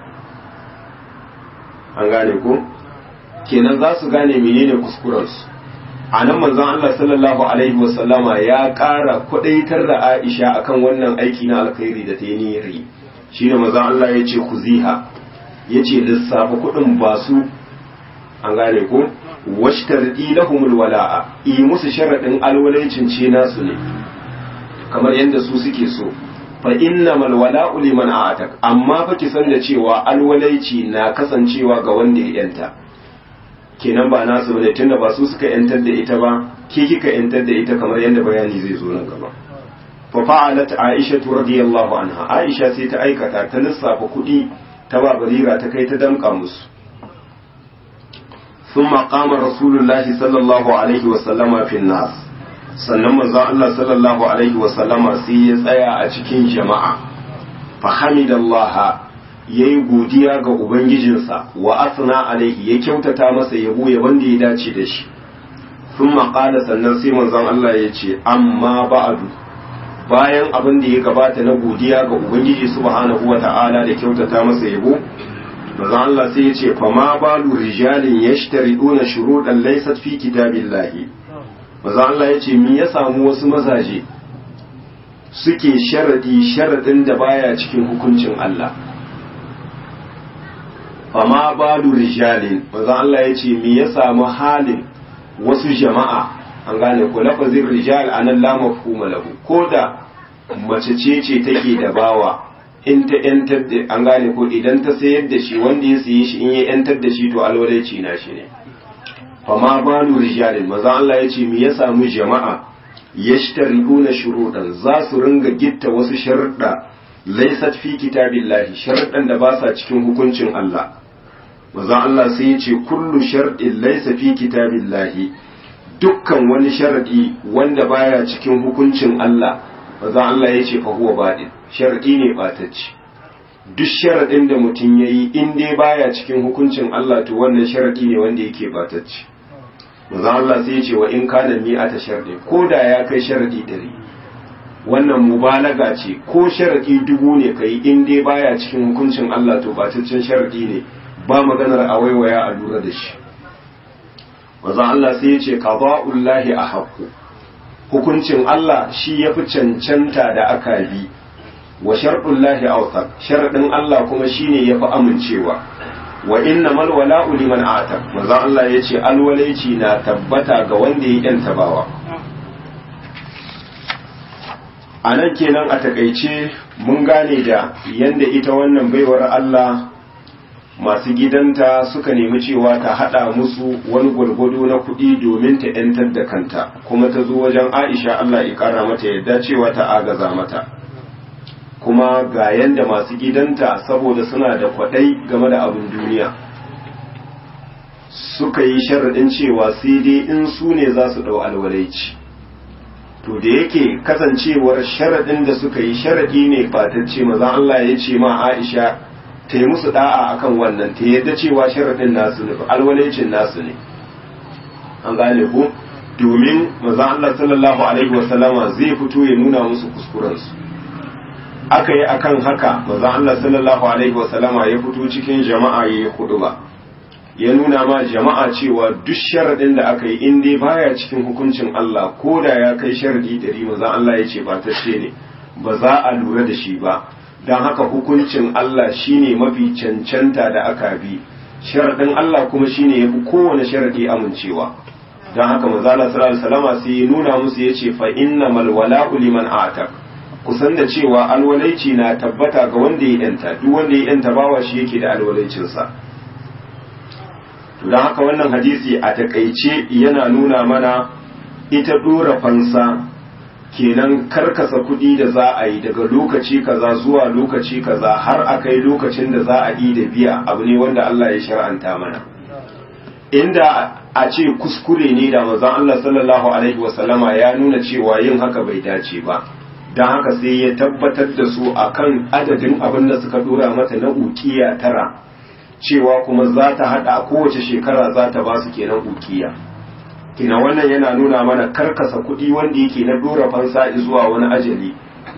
an gane ko kenan za su gane menene kuskurensu a nan manzon Allah sallallahu alaihi wasallama ya ƙara kwadaitar da Aisha akan wannan aiki na alkhairi da ta yi niyyari shine manzon Allah ya ce kuziha ya ce lissafa kuɗin ba su an gane ko washtardi lahumul wala'a yi musu sharaɗin alwalaicin ce nasu ne kamar yadda su suke so fa innamal wala'u liman a'atak amma fa ki san da cewa alwalaici na kasancewa ga wanda ya yanta kenan ba nasu bane tunda ba su suka yantar da ita ba ke kika yantar da ita kamar yadda bayani zai zo nan gaba fa fa'alat aisha radiyallahu anha aisha sai ta aikata ta lissafa kuɗi ta ba barira ta kai ta damƙa musu ثم قام رسول الله صلى الله عليه وسلم في الناس sannan manzon Allah sallallahu alaihi wasallama sai ya tsaya a cikin jama'a fa hamidallah yayi godiya ga ubangijinsa wa asna alaihi ya kyautata masa yabo ya wanda ya dace da shi thumma qala sannan sai manzon Allah ya ce amma ba'du bayan abin da ya gabata na godiya ga ubangiji subhanahu wata'ala da kyautata masa yabo manzon Allah sai ya ce fa ma balu rijalin yashtariduna shuruɗan laysat fi kitabillahi maza Allah ya ce mi ya samu wasu mazaje suke sharadi sharadin da baya cikin hukuncin Allah fama balu rijalin maza Allah ya ce mi ya samu halin wasu jama'a an gane ko lafazin rijal anan la mafhuma lahu ko da mace ce ce take da bawa in ta yantar da an gane ko idan ta sayar da shi wanda ya saye shi in ya yantar da shi to alwalaici na shi ne fama balu rijalin maza Allah ya ce me ya samu jama'a yashtarikuna shuruɗan za su ringa gitta wasu sharuɗa laysat fi kitabillahi sharuɗan da ba sa cikin hukuncin Allah maza Allah sai ya ce kullu sharɗin laysa fi kitabillahi dukkan wani sharadi wanda baya cikin hukuncin Allah maza Allah ya ce fa huwa baɗin sharadi ne ɓatacce duk sharadin da mutum yayi in dai baya cikin hukuncin Allah to wannan sharadi ne wanda yake ɓatacce manzo Allah sai ya ce wa in kana mi'ata sharɗi ko da ya kai sharadi ɗari wannan mubalaga ce ko sharadi dubu ne kai in dai baya cikin hukuncin Allah to bataccen sharadi ne ba maganar a waiwaya a lura da shi manzo Allah sai ya ce qada'ullahi ahaqqu hukuncin Allah shi yafi cancanta da aka bi wa sharɗullahi awsaq sharadin Allah kuma shine yafi amincewa wa inna mal wala'u liman ata manzo Allah yace alwalaici na tabbata ga wanda ya yanta bawa anan kenan a takaice mun gane da yanda ita wannan baiwar Allah masu gidanta suka nemi cewa ta hada musu wani gwargwado na kuɗi domin ta yantar da kanta kuma ta zo wajen Aisha Allah ya kara mata yadda cewa ta agaza mata kuma ga yanda masu gidanta saboda suna da kwadai game da abin duniya suka yi sharaɗin cewa sai dai in su ne za su ɗau alwalaici to da yake kasancewar sharaɗin da suka yi sharaɗi ne fatacce maza Allah ya ce ma Aisha ta yi musu da'a akan wannan ta yadda cewa sharaɗin nasu ne alwalaicin nasu ne an gane ko domin maza Allah sallallahu alaihi wasallama zai fito ya nuna musu kuskurensu aka yi akan haka maza Allah sallallahu alaihi wasallama ya fito cikin jama'a ya yi hudu ba ya nuna ma jama'a cewa duk sharaɗin da aka yi in dai baya cikin hukuncin Allah ko da ya kai sharadi ɗari maza Allah ya ce ba ta ne ba za a lura da shi ba don haka hukuncin Allah shine mafi cancanta da aka bi sharaɗin Allah kuma shine ya fi kowane sharadi amincewa don haka maza Allah sallallahu alaihi wasallama sai ya nuna musu ya ce fa innamal wala'u liman atak kusan da cewa alwalaici na tabbata ga wanda ya yanta duk wanda ya yanta bawa shi yake da alwalaicinsa don haka wannan hadisi a takaice yana nuna mana ita dora fansa kenan karkasa kuɗi da za a yi daga lokaci kaza zuwa lokaci kaza har a kai lokacin da za a yi da biya abu ne wanda Allah ya shar'anta mana inda a ce kuskure ne da manzon Allah sallallahu alaihi wasallama ya nuna cewa yin haka bai dace ba don haka sai ya tabbatar da su akan adadin abin da suka dora mata na ukiya tara cewa kuma za ta hada kowace shekara za ta ba su kenan ukiya kina wannan yana nuna mana karkasa kuɗi wanda yake na dora fansa zuwa wani ajali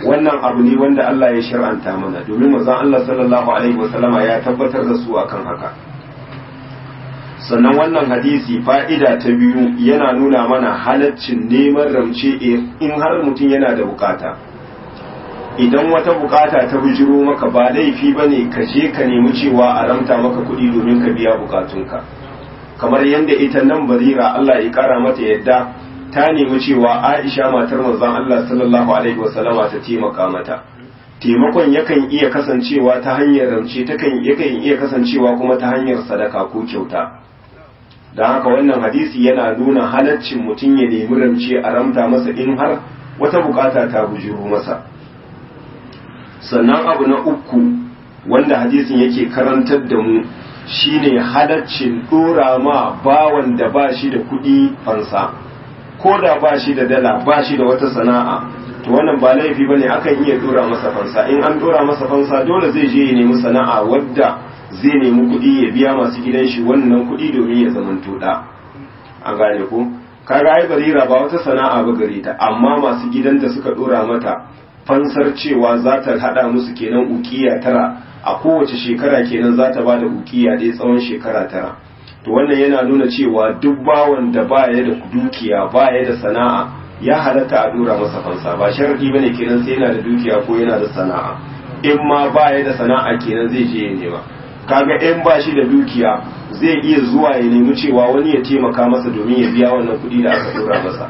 wannan abu ne wanda Allah ya shir'anta mana domin manzon Allah sallallahu alaihi wasallama ya tabbatar da su akan haka sannan wannan hadisi fa'ida ta biyu yana nuna mana halaccin neman ramce in har mutum yana da bukata idan wata bukata ta bujiro maka ba laifi ba ne ka je ka nemi cewa a ramta maka kuɗi domin ka biya bukatunka kamar yadda ita nan barira Allah ya kara mata yadda ta nemi cewa Aisha matar manzon Allah sallallahu alaihi wasallama ta taimaka mata taimakon yakan iya kasancewa ta hanyar ramce takan yakan iya kasancewa kuma ta hanyar sadaka ko kyauta don haka wannan hadisi yana nuna halaccin mutum ya nemi ramce a ramta masa in har wata bukata ta bujiro masa sannan abu na uku wanda hadisin yake karantar da mu shine halaccin dora ma bawan da ba shi da kuɗi fansa ko da ba shi da dala ba shi da wata sana'a to wannan ba laifi bane akan iya dora masa fansa in an dora masa fansa dole zai je ya nemi sana'a wadda zai nemi kuɗi ya biya masu gidan shi wannan kuɗi domin ya zaman toda an gane ko kaga ai barira ba wata sana'a ba gare ta amma masu gidanta suka dora mata fansar cewa za ta hada musu kenan ukiya tara a kowace shekara kenan za ta bada ukiya ɗaya tsawon shekara tara to wannan yana nuna cewa duk bawan da baya da dukiya baya da sana'a ya halatta a dora masa fansa ba sharadi bane kenan sai yana da dukiya ko yana da sana'a in ma baya da sana'a kenan zai je ya nema kaga in ba shi da dukiya zai iya zuwa ya nemi cewa wani ya taimaka masa domin ya biya wannan kuɗi da aka dora masa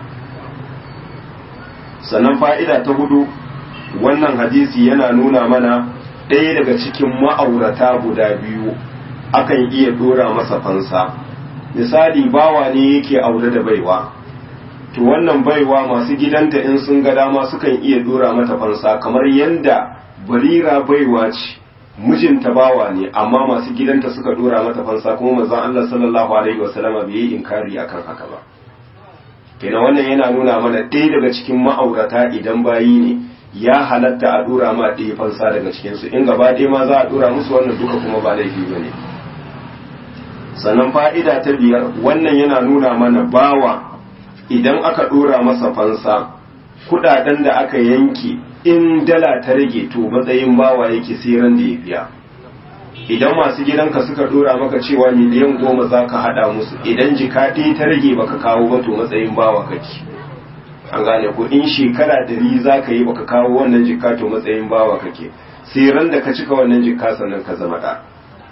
sannan fa'ida ta hudu wannan hadisi yana nuna mana ɗaya daga cikin ma'aurata guda biyu akan iya dora masa fansa misali bawa ne yake aure da baiwa to wannan baiwa masu gidanta in sun ga dama sukan iya dora mata fansa kamar yadda barira baiwa ce mijinta bawa ne amma masu gidanta suka dora mata fansa kuma manzon Allah sallallahu alaihi wasallama bai yi inkari akan haka ba kenan wannan yana nuna mana ɗaya daga cikin ma'aurata idan bayi ne ya halatta a dora ma ɗaya fansa daga cikinsu in gaba ɗaya ma za a dora musu wannan duka kuma ba laifi ba ne sannan fa'ida ta biyar wannan yana nuna mana bawa idan aka dora masa fansa kudaden da aka yanke in dala ta rage to matsayin bawa yake siran da ya biya idan masu gidanka suka dora maka cewa miliyan goma za ka hada musu idan jika ɗaya ta rage baka kawo ba to matsayin bawa kake an gane ko in shekara dari za ka yi baka kawo wannan jika to matsayin bawa kake sai ran da ka cika wannan jika sannan ka zama ɗa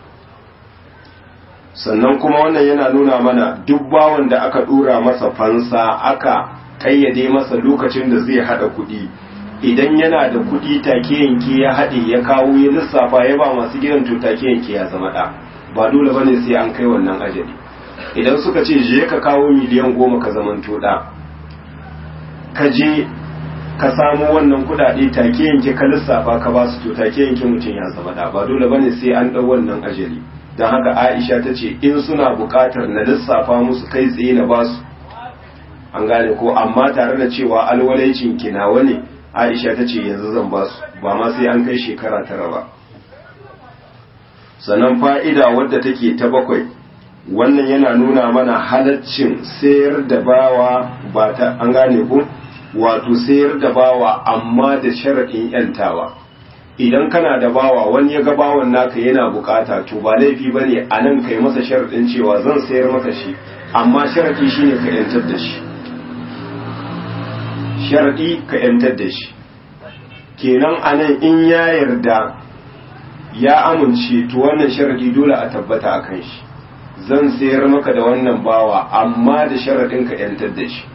sannan kuma wannan yana nuna mana duk bawan da aka dora masa fansa aka kayyade masa lokacin da zai hada kuɗi idan yana da kuɗi take yanke ya haɗe ya kawo ya lissafa ya ba masu gidan to take yanke ya zama ɗa ba dole bane sai an kai wannan ajali idan suka ce je ka kawo miliyan goma ka zamanto ɗa ka je ka samu wannan kuɗaɗe take yanke ka lissafa ka ba su to take yanke mutum ya zama ɗa ba dole bane sai an ɗau wannan ajali don haka aisha ta ce in suna buƙatar na lissafa musu kai tsaye na basu an gane ko amma tare da cewa alwalaicin kinawa ne aisha ta ce yanzu zan basu ba ma sai an kai shekara tara ba sannan fa'ida wadda take ta bakwai wannan yana nuna mana halaccin sayar da bawa ba ta an gane ko wato sayar da bawa amma da sharaɗin yantawa idan kana da bawa wani ya ga bawan naka yana bukata to ba laifi ba ne a nan kai masa sharaɗin cewa zan sayar maka shi amma sharaɗi shine ka yantar da shi sharaɗi ka yantar da shi kenan a nan in ya yarda ya amince to wannan sharaɗi dole a tabbata a kan shi zan sayar maka da wannan bawa amma da sharaɗin ka yantar da shi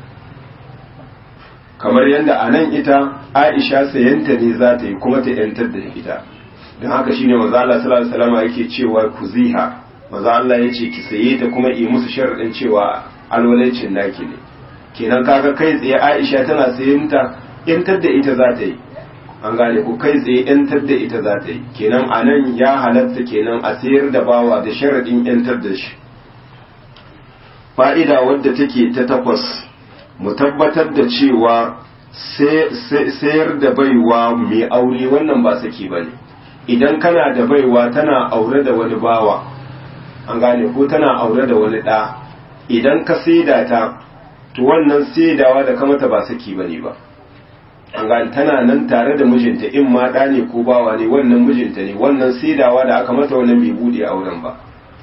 kamar yadda a nan ita aisha sayanta ne za ta yi kuma ta yantar da ita don haka shine maza Allah sallallahu alaihi wasallam yake cewa ku ziha maza Allah ya ce ki saye ta kuma yi musu sharadin cewa alwalaicin naki ne kenan kaga kai tsaye aisha tana sayanta yantar da ita za ta yi an gane ku kai tsaye yantar da ita za ta yi kenan a nan ya halatta kenan a sayar da bawa da sharadin yantar da shi fa'ida wadda take ta takwas mu tabbatar da cewa sayar da baiwa mai aure wannan ba saki ba ne idan kana da baiwa tana aure da wani bawa an gane ko tana aure da wani ɗa idan ka saida ta to wannan saidawa da kamata ba saki ba ne ba an gane tana nan tare da mijinta in ma ɗa ne ko bawa ne wannan mijinta ne wannan saidawa da aka mata wannan bai buɗe auren ba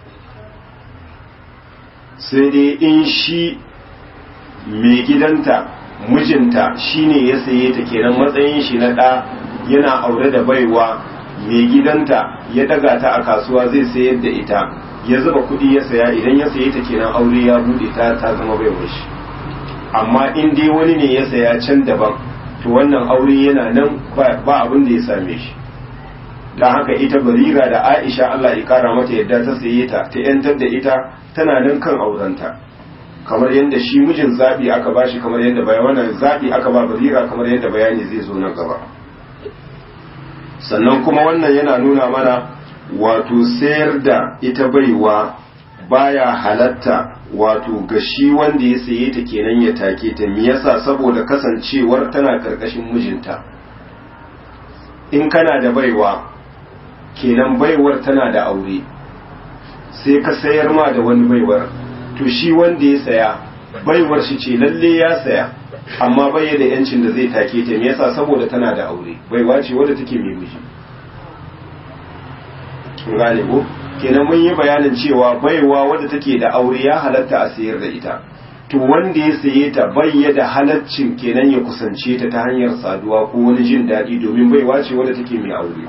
sai dai in shi mai gidanta mijinta shine ya saye ta kenan matsayin shi na ɗa yana aure da baiwa mai gidanta ya daga ta a kasuwa zai sayar da ita ya zuba kuɗi ya saya idan ya saye ta kenan aure ya buɗe ta ta zama baiwar shi amma in dai wani ne ya saya can daban to wannan aure yana nan ba abin da ya same shi don haka ita barira da aisha Allah ya kara mata yadda ta saye ta ta yantar da ita tana nan kan aurenta kamar yadda shi mijin zaɓi aka ba shi kamar yadda bayan wannan zaɓi aka ba barira kamar yadda bayani zai zo nan gaba sannan kuma wannan yana nuna mana wato sayar da ita baiwa baya halatta wato ga shi wanda ya saye ta kenan ya take ta me yasa saboda kasancewar tana karkashin mijinta in kana da baiwa kenan baiwar tana da aure sai ka sayar ma da wani baiwar to shi wanda ya saya baiwar shi ce lalle ya saya amma bai da yancin da zai take ta me yasa saboda tana da aure baiwa ce wadda take mai miji gane ko kenan mun yi bayanin cewa baiwa wadda take da aure ya halatta a sayar da ita to wanda ya saye ta bai da halaccin kenan ya kusance ta ta hanyar saduwa ko wani jin daɗi domin baiwa ce wadda take mai aure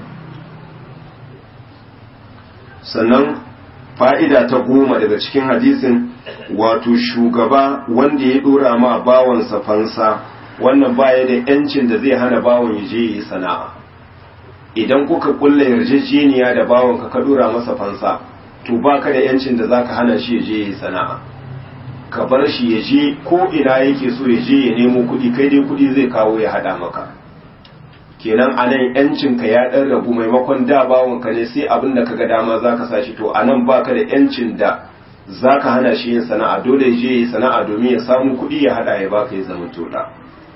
sannan fa'ida ta goma daga cikin hadisin wato shugaba wanda ya dora ma bawansa fansa wannan baya da yancin da zai hana bawon ya je yi sana'a idan kuka kulla yarjejeniya da bawonka ka dora masa fansa to baka da yancin da zaka hana shi ya je yi sana'a ka bar shi ya je ko ina yake so ya je ya nemo kuɗi kai dai kuɗi zai kawo ya hada maka kenan a nan yancin ka ya ɗan rabu maimakon da bawonka ne sai abin da kaga dama zaka sa shi to a nan baka da yancin da zaka hana shi yin sana'a dole ya je yi sana'a domin ya samu kuɗi ya hada ya baka ya zama toda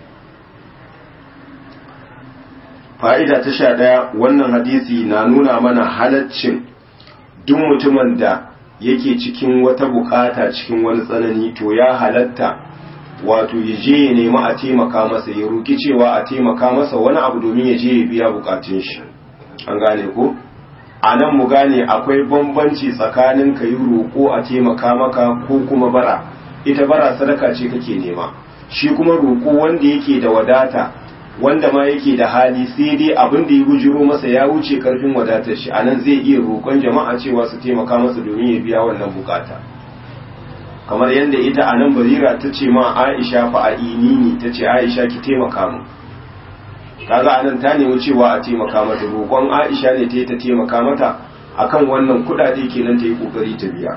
fa'ida ta sha ɗaya wannan hadisi na nuna mana halaccin duk mutumin da yake cikin wata bukata cikin wani tsanani to ya halatta wato ya je ya nemi a taimaka masa ya roki cewa a taimaka masa wani abu domin ya je ya biya bukatun shi an gane ko a nan mu gane akwai bambanci tsakanin ka yi roƙo a taimaka maka ko kuma bara ita bara sadaka ce kake nema shi kuma roƙo wanda yake da wadata wanda ma yake da hali sai dai abin da ya bujiro masa ya wuce karfin wadatar shi anan zai iya roƙon jama'a cewa su taimaka masa domin ya biya wannan bukata kamar yadda ita anan barira ta ce ma aisha fa a'inini ta ce aisha ki taimaka mu kaga anan ta nemi cewa a taimaka mata roƙon aisha ne ta yi ta taimaka mata akan wannan kuɗaɗe kenan ta yi ƙoƙari ta biya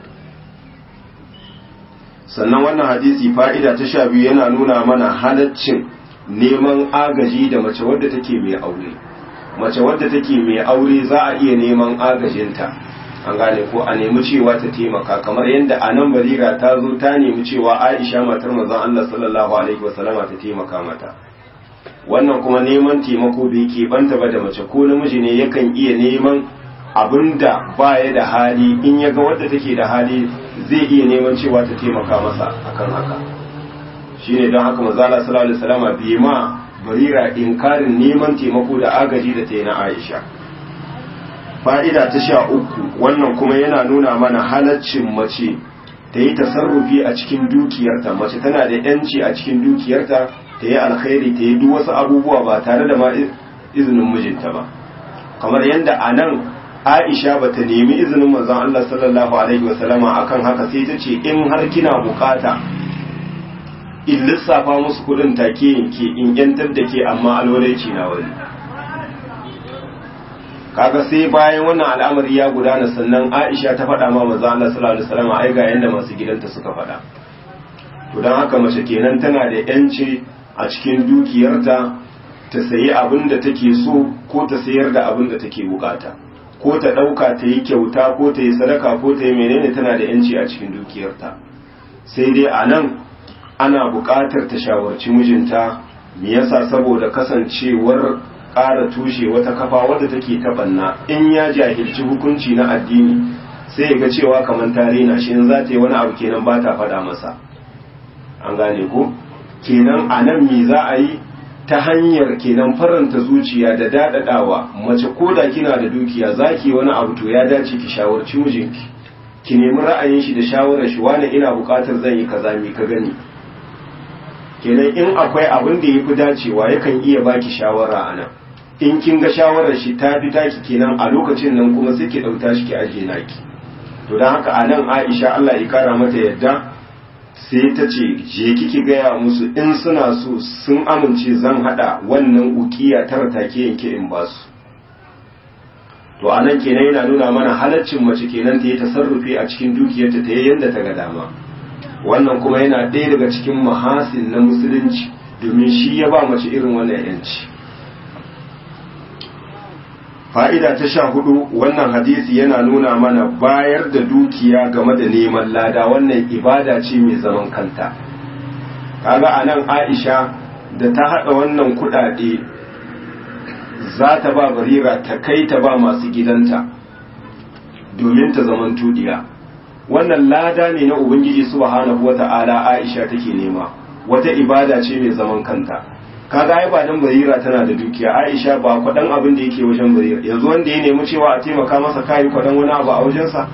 sannan wannan hadisi fa'ida ta sha biyu yana nuna mana halaccin neman agaji da mace wadda take mai aure mace wadda take mai aure za a iya neman agajinta an gane ko a nemi cewa ta taimaka kamar yadda a nan barira ta zo ta nemi cewa aisha matar manzon Allah sallallahu alaihi wasallama ta taimaka mata wannan kuma neman taimako bai ke banta ba da mace ko namiji ne yakan iya neman abinda baya da hali in ya ga wadda take da hali zai iya neman cewa ta taimaka masa akan haka shine don haka manzala sallallahu alaihi wasallama bai ma barira inkarin neman taimako da agaji da ta yi na Aisha fa'ida ta sha uku wannan kuma yana nuna mana halaccin mace ta yi tasarrufi a cikin dukiyarta mace tana da yanci a cikin dukiyarta ta yi alkhairi ta yi duk wasu abubuwa ba tare da ma izinin mijinta ba kamar yadda a nan Aisha ba ta nemi izinin manzon Allah sallallahu alaihi wasallama akan haka sai ta ce in har kina bukata in lissafa musu kudin take yanke in yantar da ke amma alwalaici na wani kaga sai bayan wannan al'amari ya gudana sannan Aisha ta faɗa ma manzo Allah sallallahu alaihi wasallam ai ga yanda masu gidanta suka faɗa to dan haka mace kenan tana da yanci a cikin dukiyarta ta sayi abin da take so ko ta sayar da abin da take bukata ko ta ɗauka ta yi kyauta ko ta yi sadaka ko ta yi menene tana da yanci a cikin dukiyarta sai dai a nan ana buƙatar ta shawarci mijinta me yasa saboda kasancewar ƙara tushe wata kafa wadda take taɓanna in ya jahilci hukunci na addini sai ya ga cewa kamar ta rena shi in za ta yi wani abu kenan ba ta faɗa masa an gane ko kenan a nan me za a yi ta hanyar kenan faranta zuciya da dadadawa mace ko da kina da dukiya zaki wani abu to ya dace ki shawarci mijinki ki nemi ra'ayin shi da shawarar shi wani ina bukatar zan yi kaza mi ka gani kenan in akwai abin da yafi dacewa yakan iya baki shawara anan in kin ga shawarar shi ta fi taki kenan a lokacin nan kuma sai ki dauta shi ki aje naki to dan haka anan Aisha Allah ya kara mata yadda sai ta ce je kiki gaya musu in suna so sun amince zan hada wannan ukiya tara take yanke in ba su to anan kenan yana nuna mana halaccin mace kenan ta yi tasarrufi a cikin dukiyarta ta yi yadda ta ga dama wannan kuma yana ɗaya daga cikin mahasin na musulunci domin shi ya ba mace irin wannan yanci fa'ida ta sha hudu wannan hadisi yana nuna mana bayar da dukiya game da neman lada wannan ibada ce mai zaman kanta kaga a nan aisha da ta haɗa wannan kuɗaɗe za ta ba barira ta kai ta ba masu gidanta domin ta zaman tudiya wannan lada ne na ubangiji subhanahu wata'ala aisha take nema wata ibada ce mai zaman kanta kaga ai ba dan barira tana da dukiya aisha ba kwadan abin da yake wajen barira yanzu wanda ya nemi cewa a taimaka masa kai kwadan wani abu a wajensa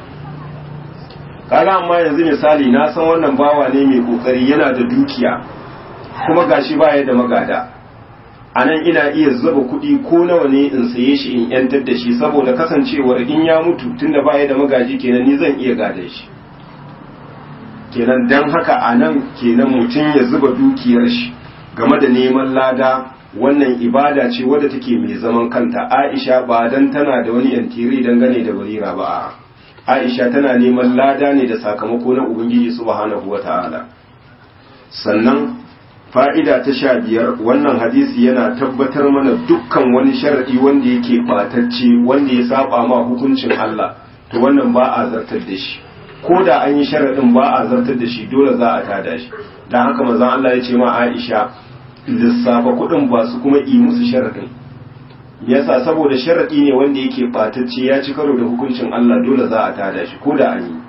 kaga amma yanzu misali na san wannan bawa ne mai kokari yana da dukiya kuma gashi baya da magada anan ina iya zuba kuɗi ko nawa ne in saye shi in yantar da shi saboda kasancewar in ya mutu tunda baya da magaji kenan ni zan iya gada shi kenan dan haka anan kenan mutum ya zuba dukiyar shi game da neman lada wannan ibada ce wadda take mai zaman kanta Aisha ba dan tana da wani yantiri dangane da barira ba Aisha tana neman lada ne da sakamako na Ubangiji subhanahu wata'ala sannan fa'ida ta sha biyar wannan hadisi yana tabbatar mana dukkan wani sharadi wanda yake batacce wanda ya saba ma hukuncin Allah to wannan ba a zartar da shi ko da an yi sharadin ba a zartar da shi dole za a tada shi dan haka manzon Allah ya ce ma Aisha lissafa kuɗin ba su kuma yi musu sharaɗin yasa saboda sharaɗi ne wanda yake ɓatacce ya ci karo da hukuncin Allah dole za a tada shi ko da an yi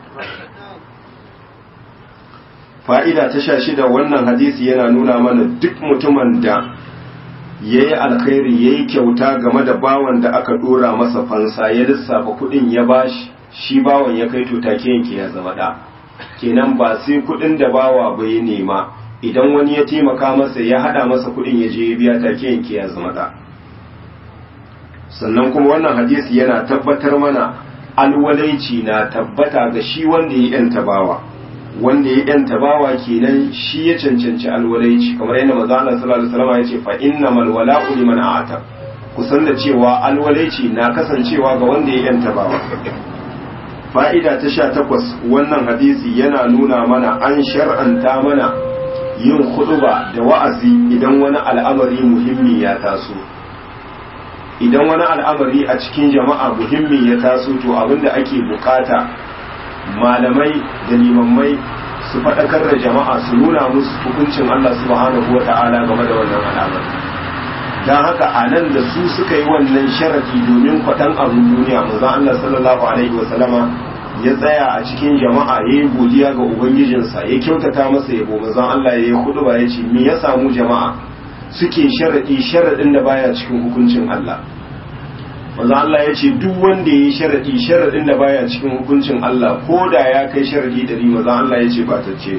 fa'ida ta sha shida wannan hadisi yana nuna mana duk mutumin da ya yi alkhairi ya yi kyauta game da bawan da aka ɗora masa fansa ya lissafa kuɗin ya bashi shi bawan ya kai to take yanke ya zama ɗa kenan ba sai kuɗin da bawa bai nema idan wani ya taimaka masa ya hada masa kudin ya je ya biya take yanke ya zama da sannan kuma wannan hadisi yana tabbatar mana alwalaici na tabbata ga shi wanda ya yanta bawa wanda ya yanta bawa kenan shi ya cancanci alwalaici kamar yadda manzo Allah sallallahu alaihi wasallam ya ce fa innamal wala'u liman a'ata kusan da cewa alwalaici na kasancewa ga wanda ya yanta bawa fa'ida ta sha takwas wannan hadisi yana nuna mana an shar'anta mana yin huduba da wa'azi idan wani al'amari muhimmi ya taso idan wani al'amari a cikin jama'a muhimmi ya taso to abinda ake bukata malamai da limammai su faɗakar da jama'a su nuna musu hukuncin Allah subhanahu wa ta'ala game da wannan al'amari don haka a nan da su suka yi wannan sharadi domin kwaɗan abin duniya manzon Allah sallallahu alaihi wa sallama ya tsaya a cikin jama'a ya yi godiya ga ubangijinsa ya kyautata masa yabo manzon Allah ya yi hudu ba ya ce me ya samu jama'a suke sharadi sharadin da baya cikin hukuncin Allah manzon Allah ya ce duk wanda ya yi sharadi sharadin da baya cikin hukuncin Allah ko da ya kai sharadi dari manzon Allah ya ce ba ta ce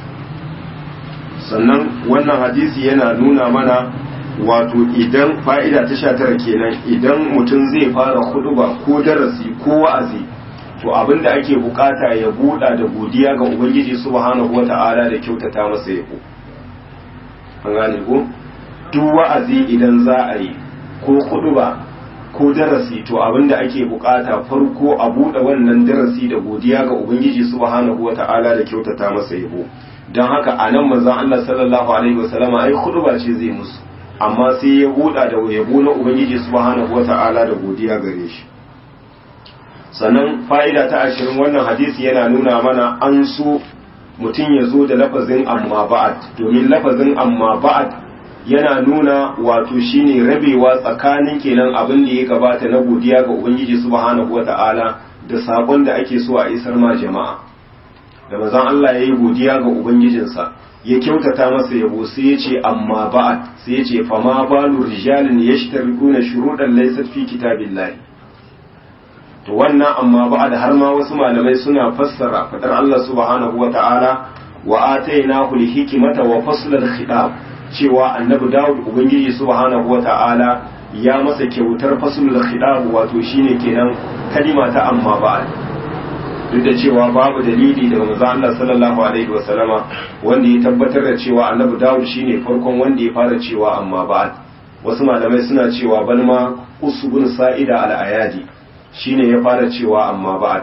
sannan wannan hadisi yana nuna mana wato idan fa'ida ta sha tara kenan idan mutum zai fara huduba ko darasi ko wa'azi to abin da ake bukata ya buɗa da godiya ga ubangiji subhanahu wata'ala da kyautata masa yabo an gane ko duk wa'azi idan za a yi ko kuduba ko darasi to abin da ake bukata farko a buɗe wannan darasi da godiya ga ubangiji subhanahu wata'ala da kyautata masa yabo don haka a nan manzon Allah sallallahu alaihi wasallama ai kuduba ce zai musu amma sai ya buɗa da yabo na ubangiji subhanahu wata'ala da godiya gare shi sannan fa'ida ta ashirin wannan hadisi yana nuna mana an so mutum ya zo da lafazin amma ba'ad domin lafazin amma ba'ad yana nuna wato shine rabewa tsakanin kenan abin da ya gabata na godiya ga ubangiji subhanahu wata'ala da sakon da ake so a isar ma jama'a da manzon Allah ya yi godiya ga ubangijinsa ya kyautata masa yabo sai ya ce amma ba'ad sai ya ce fama balu rijalin yashtarikuna shuruɗan laysat fi kitabillahi to wannan amma ba'ad har ma wasu malamai suna fassara fadar Allah subhanahu wata'ala wa atainahu al-hikmata wa fasl al-khitab cewa annabi Dawud ubangiji subhanahu wata'ala ya masa kyautar fasl al-khitab wato shine kenan kalima ta amma ba'ad duk da cewa babu dalili daga manzo Allah sallallahu alaihi wasallama wanda ya tabbatar da cewa annabi Dawud shine farkon wanda ya fara cewa amma ba'ad wasu malamai suna cewa balma usbun sa'ida al-ayadi shine ya fara cewa amma ba'ad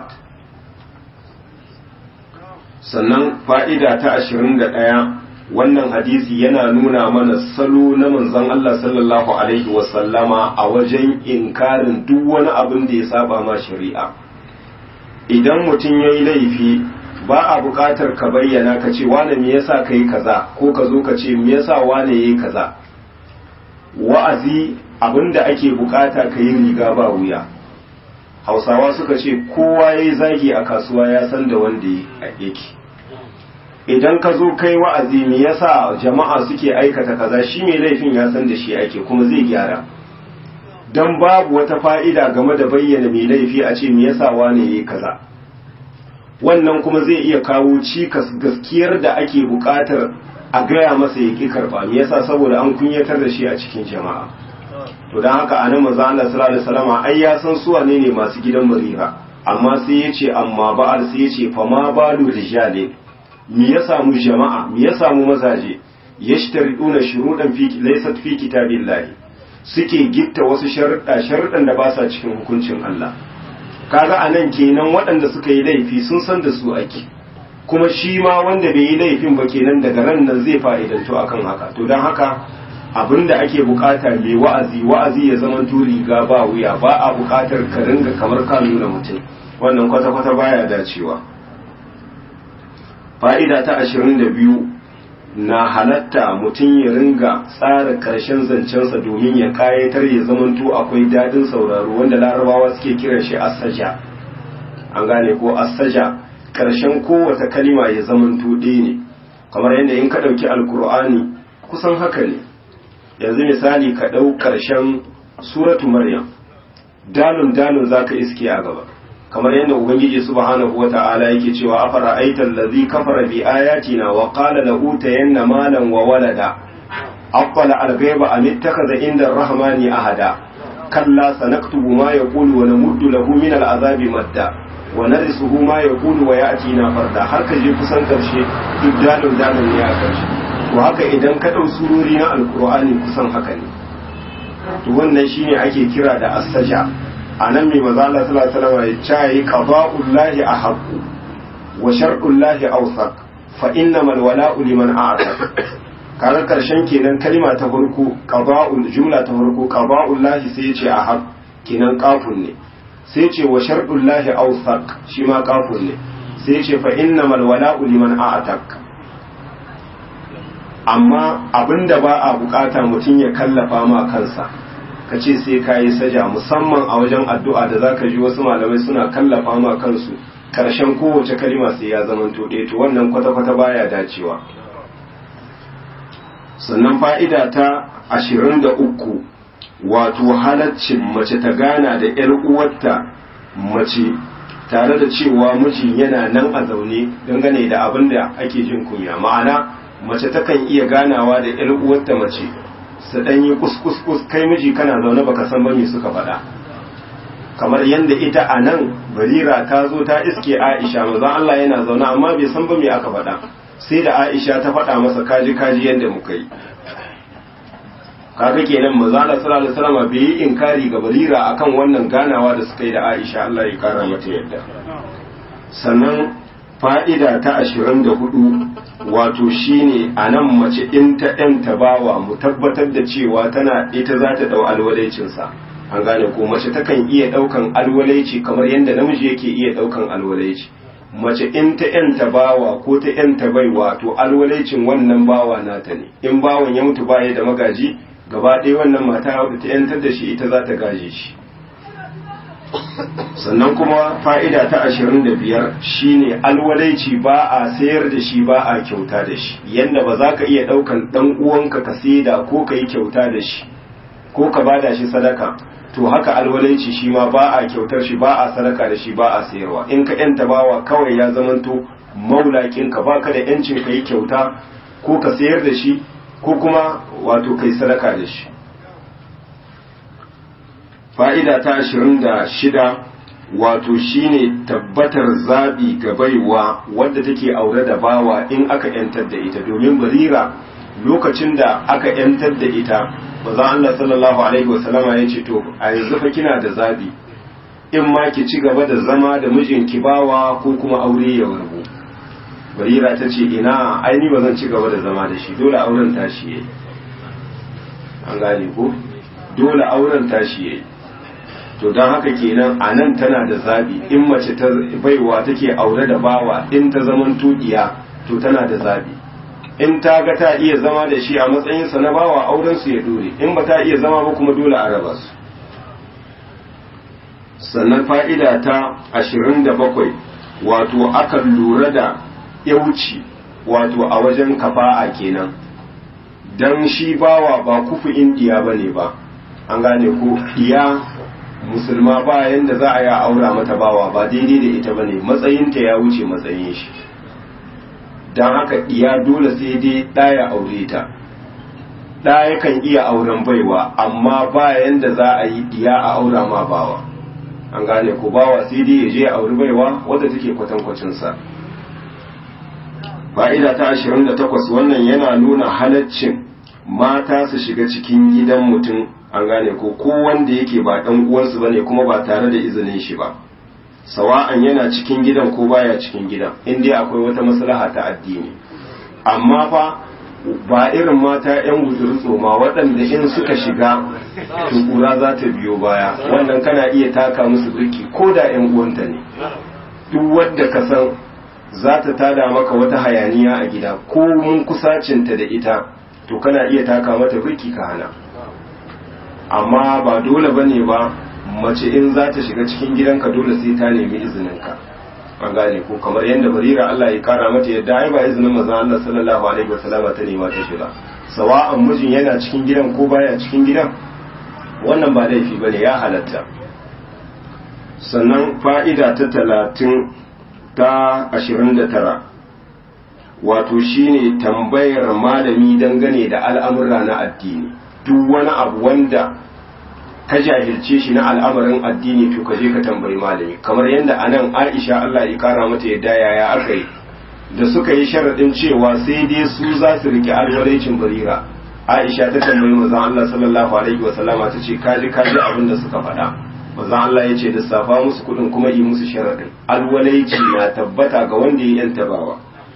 sannan fa'ida ta 21 wannan hadisi yana nuna mana salo na manzon Allah sallallahu alaihi wasallama a wajen inkarin duk wani abin da ya saba ma shari'a idan mutum ya yi laifi ba a buƙatar ka bayyana ka ce wane me yasa ka yi kaza ko ka zo ka ce me yasa wane ya yi kaza wa'azi abinda ake buƙata ka yi riga ba wuya hausawa suka ce kowa ya yi zagi a kasuwa ya san da wanda yake idan ka zo kai wa'azi me yasa jama'a suke aikata kaza shi mai laifin ya san da shi ake kuma zai gyara don babu wata fa'ida game da bayyana mai laifi a ce me yasa wane yayi kaza wannan kuma zai iya kawo cikas gaskiyar da ake buƙatar a gaya masa ya ƙi karɓa me yasa saboda an kunyatar da shi a cikin jama'a to don haka anan manzo Allah sallallahu alaihi wasallam ai ya san su wane ne masu gidan marira amma sai ya ce amma ba'al sai ya ce fa ma balu rijale me ya samu jama'a me ya samu mazaje yashtariduna shurudan fi laysat fi kitabillahi suke gitta wasu sharuɗa sharuɗan da ba sa cikin hukuncin Allah kaga anan kenan waɗanda suka yi laifi sun san da su ake kuma shi ma wanda bai yi laifin ba kenan daga ran nan zai fa'idantu akan haka to don haka abinda ake bukata mai wa'azi wa'azi ya zama riga ba wuya ba a bukatar ka ringa kamar ka nuna mutum wannan kwata-kwata baya dacewa fa'ida ta ashirin da biyu na halatta mutum ya ringa tsara karshen zancensa domin ya kayatar ya zamanto akwai daɗin sauraro wanda larabawa suke kiran shi asaja an gane ko asaja karshen kowace kalima ya zamanto ɗaya ne kamar yadda in ka ɗauki alkur'ani kusan haka ne yanzu misali ka ɗau karshen suratu maryam dalun dalun za ka iske a gaba kamar yadda ubangiji subhanahu wata'ala yake cewa afara aital ladhi kafara bi ayatina wa qala la utayanna malan wa walada aqala al-ghaiba am ittakhadha inda ar-rahmani ahada kalla sanaktubu ma yaqulu wa namuddu lahu min al-azabi madda wa narisuhu ma yaqulu wa ya'tina farda har ka je kusan karshe duk dalil dalil ne a karshe to haka idan ka dau surori na alqur'ani kusan haka ne to wannan shine ake kira da as-saja a nan mai maza Allah sallallahu alaihi wasallam ya ce qada'ullahi ahqqu wa shar'ullahi awsaq fa innamal wala'u liman a'taq kaga karshen kenan kalma ta farko qada'ul jumla ta farko qada'ullahi sai ya ce ahq kenan qafun ne sai ya ce wa shar'ullahi awsaq shi ma qafun ne sai ya ce fa innamal wala'u liman a'taq amma abinda ba a bukata mutum ya kallafa ma kansa ka ce sai ka yi saja musamman a wajen addu'a da za ka ji wasu malamai suna kallafa ma kansu ƙarshen kowace kalima sai ya zama to to wannan kwata-kwata baya dacewa sannan fa'ida ta ashirin da uku wato halaccin mace ta gana da ‘yar uwarta mace tare da cewa mijin yana nan a zaune dangane da abin da ake jin kunya ma'ana mace takan iya ganawa da ‘yar uwarta mace su ɗan yi kuskus kai miji kana zaune baka san ba me suka faɗa kamar yadda ita a nan barira ta zo ta iske aisha mazan Allah yana zaune amma bai san ba me aka faɗa sai da aisha ta faɗa masa kaji kaji yadda muka yi kaga kenan maza Allah sallallahu alaihi wasallam bai yi inkari ga barira akan wannan ganawa da suka yi da aisha Allah ya kara mata yadda sannan fa'ida ta ashirin da hudu wato shine a nan mace in ta ‘yanta bawa mu tabbatar da cewa tana ita za ta ɗau alwalaicinsa an gane ko mace takan iya ɗaukan alwalaici kamar yadda namiji yake iya ɗaukan alwalaici mace in ta ‘yanta bawa ko ta ‘yanta baiwa to alwalaicin wannan bawa nata ne in bawan ya mutu baya da magaji gaba ɗaya wannan mata wadda ta ‘yantar da shi ita za ta gaje shi sannan kuma fa'ida ta ashirin da biyar shine alwalaici ba a sayar da shi ba a kyauta da shi yadda ba za ka iya ɗaukan ɗan uwanka ka saida ko ka yi kyauta da shi ko ka bada shi sadaka to haka alwalaici shi ma ba a kyautar shi ba a sadaka da shi ba a sayarwa in ka yanta bawa kawai ya zamanto maulakin ka baka da yancin ka yi kyauta ko ka sayar da shi ko kuma wato kai sadaka da shi fa'ida ta ashirin da shida wato shine tabbatar zaɓi ga baiwa wadda take aure da bawa in aka ‘yantar da ita domin barira lokacin da aka ‘yantar da ita maza Allah sallallahu Alaihi wasallama ya ce to a yanzu fa kina da zaɓi in ma ki ci gaba da zama da mijinki bawa ko kuma aure ya warbu barira ta ce ina aini ba zan ci gaba da zama da shi dole auren tashi yayi an gane ko dole auren tashi yayi to don haka kenan a nan tana da zabi in mace ta baiwa take aure da bawa in ta zaman tudiya to tana da zabi in ta ga ta iya zama da shi a matsayinsa na bawa auren su ya dore in ba ta iya zama ba kuma dole a raba su sannan fa'ida ta ashirin da bakwai wato akan lura da yauci wato a wajen kafa'a kenan don shi bawa ba kufu indiya ba ne ba an gane ko iya musulma ba yanda za a yi aura mata bawa ba daidai da ita bane matsayinta ya wuce matsayin shi don haka iya dole sai dai ɗaya aure ta ɗaya kan iya auren baiwa amma ba yanda za a yi iya a aura ma bawa an gane ko bawa sai dai ya je a auri baiwa wadda take kwatankwacinsa fa'ida ta 28 wannan yana nuna halaccin mata su shiga cikin gidan mutum an gane ko ko wanda yake ba dan uwansu bane kuma ba tare da izinin shi ba sawa'an yana cikin gidan ko baya cikin gidan in dai akwai wata maslaha ta addini amma fa ba irin mata yan guduru tsoma waɗanda in suka shiga tukura za ta biyo baya wannan kana iya taka musu birki ko da yan uwanta ne duk wanda ka san za ta tada maka wata hayaniya a gida ko mun kusacinta da ita to kana iya taka mata birki ka hana amma ba dole ba ne ba mace in za ta shiga cikin gidanka dole sai ta nemi izininka an gane ko kamar yadda barira Allah ya kara mata yadda ai ba izinin manzo Allah sallallahu alaihi wasallam ta nema ta shiga sawa'an mijin yana cikin gidan ko baya cikin gidan wannan ba laifi bane ya halatta sannan fa'ida ta talatin ta ashirin da tara wato shine tambayar malami dangane da al'amura na addini duk wani abu wanda ka jahilce shi na al'amarin addini to ka je ka tambayi malami kamar yadda anan Aisha Allah ya kara mata yadda yaya aka yi da suka yi sharaɗin cewa sai dai su za su rike alwalaicin barira Aisha ta tambayi manzon Allah sallallahu alaihi wa sallama ta ce kaji kaji abin da suka faɗa manzon Allah ya ce lissafa musu kuɗin kuma yi musu sharaɗin alwalaici na tabbata ga wanda ya yanta bawa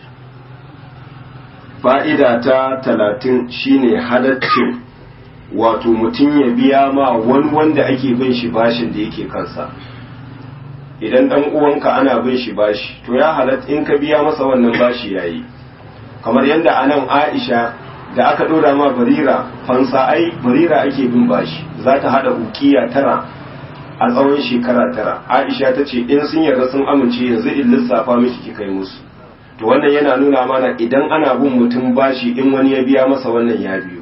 fa'ida ta talatin shine halaccin wato mutum ya biya ma wani wanda ake bin shi bashin da yake kansa idan dan uwanka ana bin shi bashi to ya halatta in ka biya masa wannan bashi yayi kamar yadda anan Aisha da aka dora ma barira fansa ai barira ake bin bashi za ta hada ukiya tara a tsawon shekara tara Aisha ta ce in sun yarda sun amince yanzu in lissafa miki ki kai musu to wannan yana nuna mana idan ana bin mutum bashi in wani ya biya masa wannan ya biyu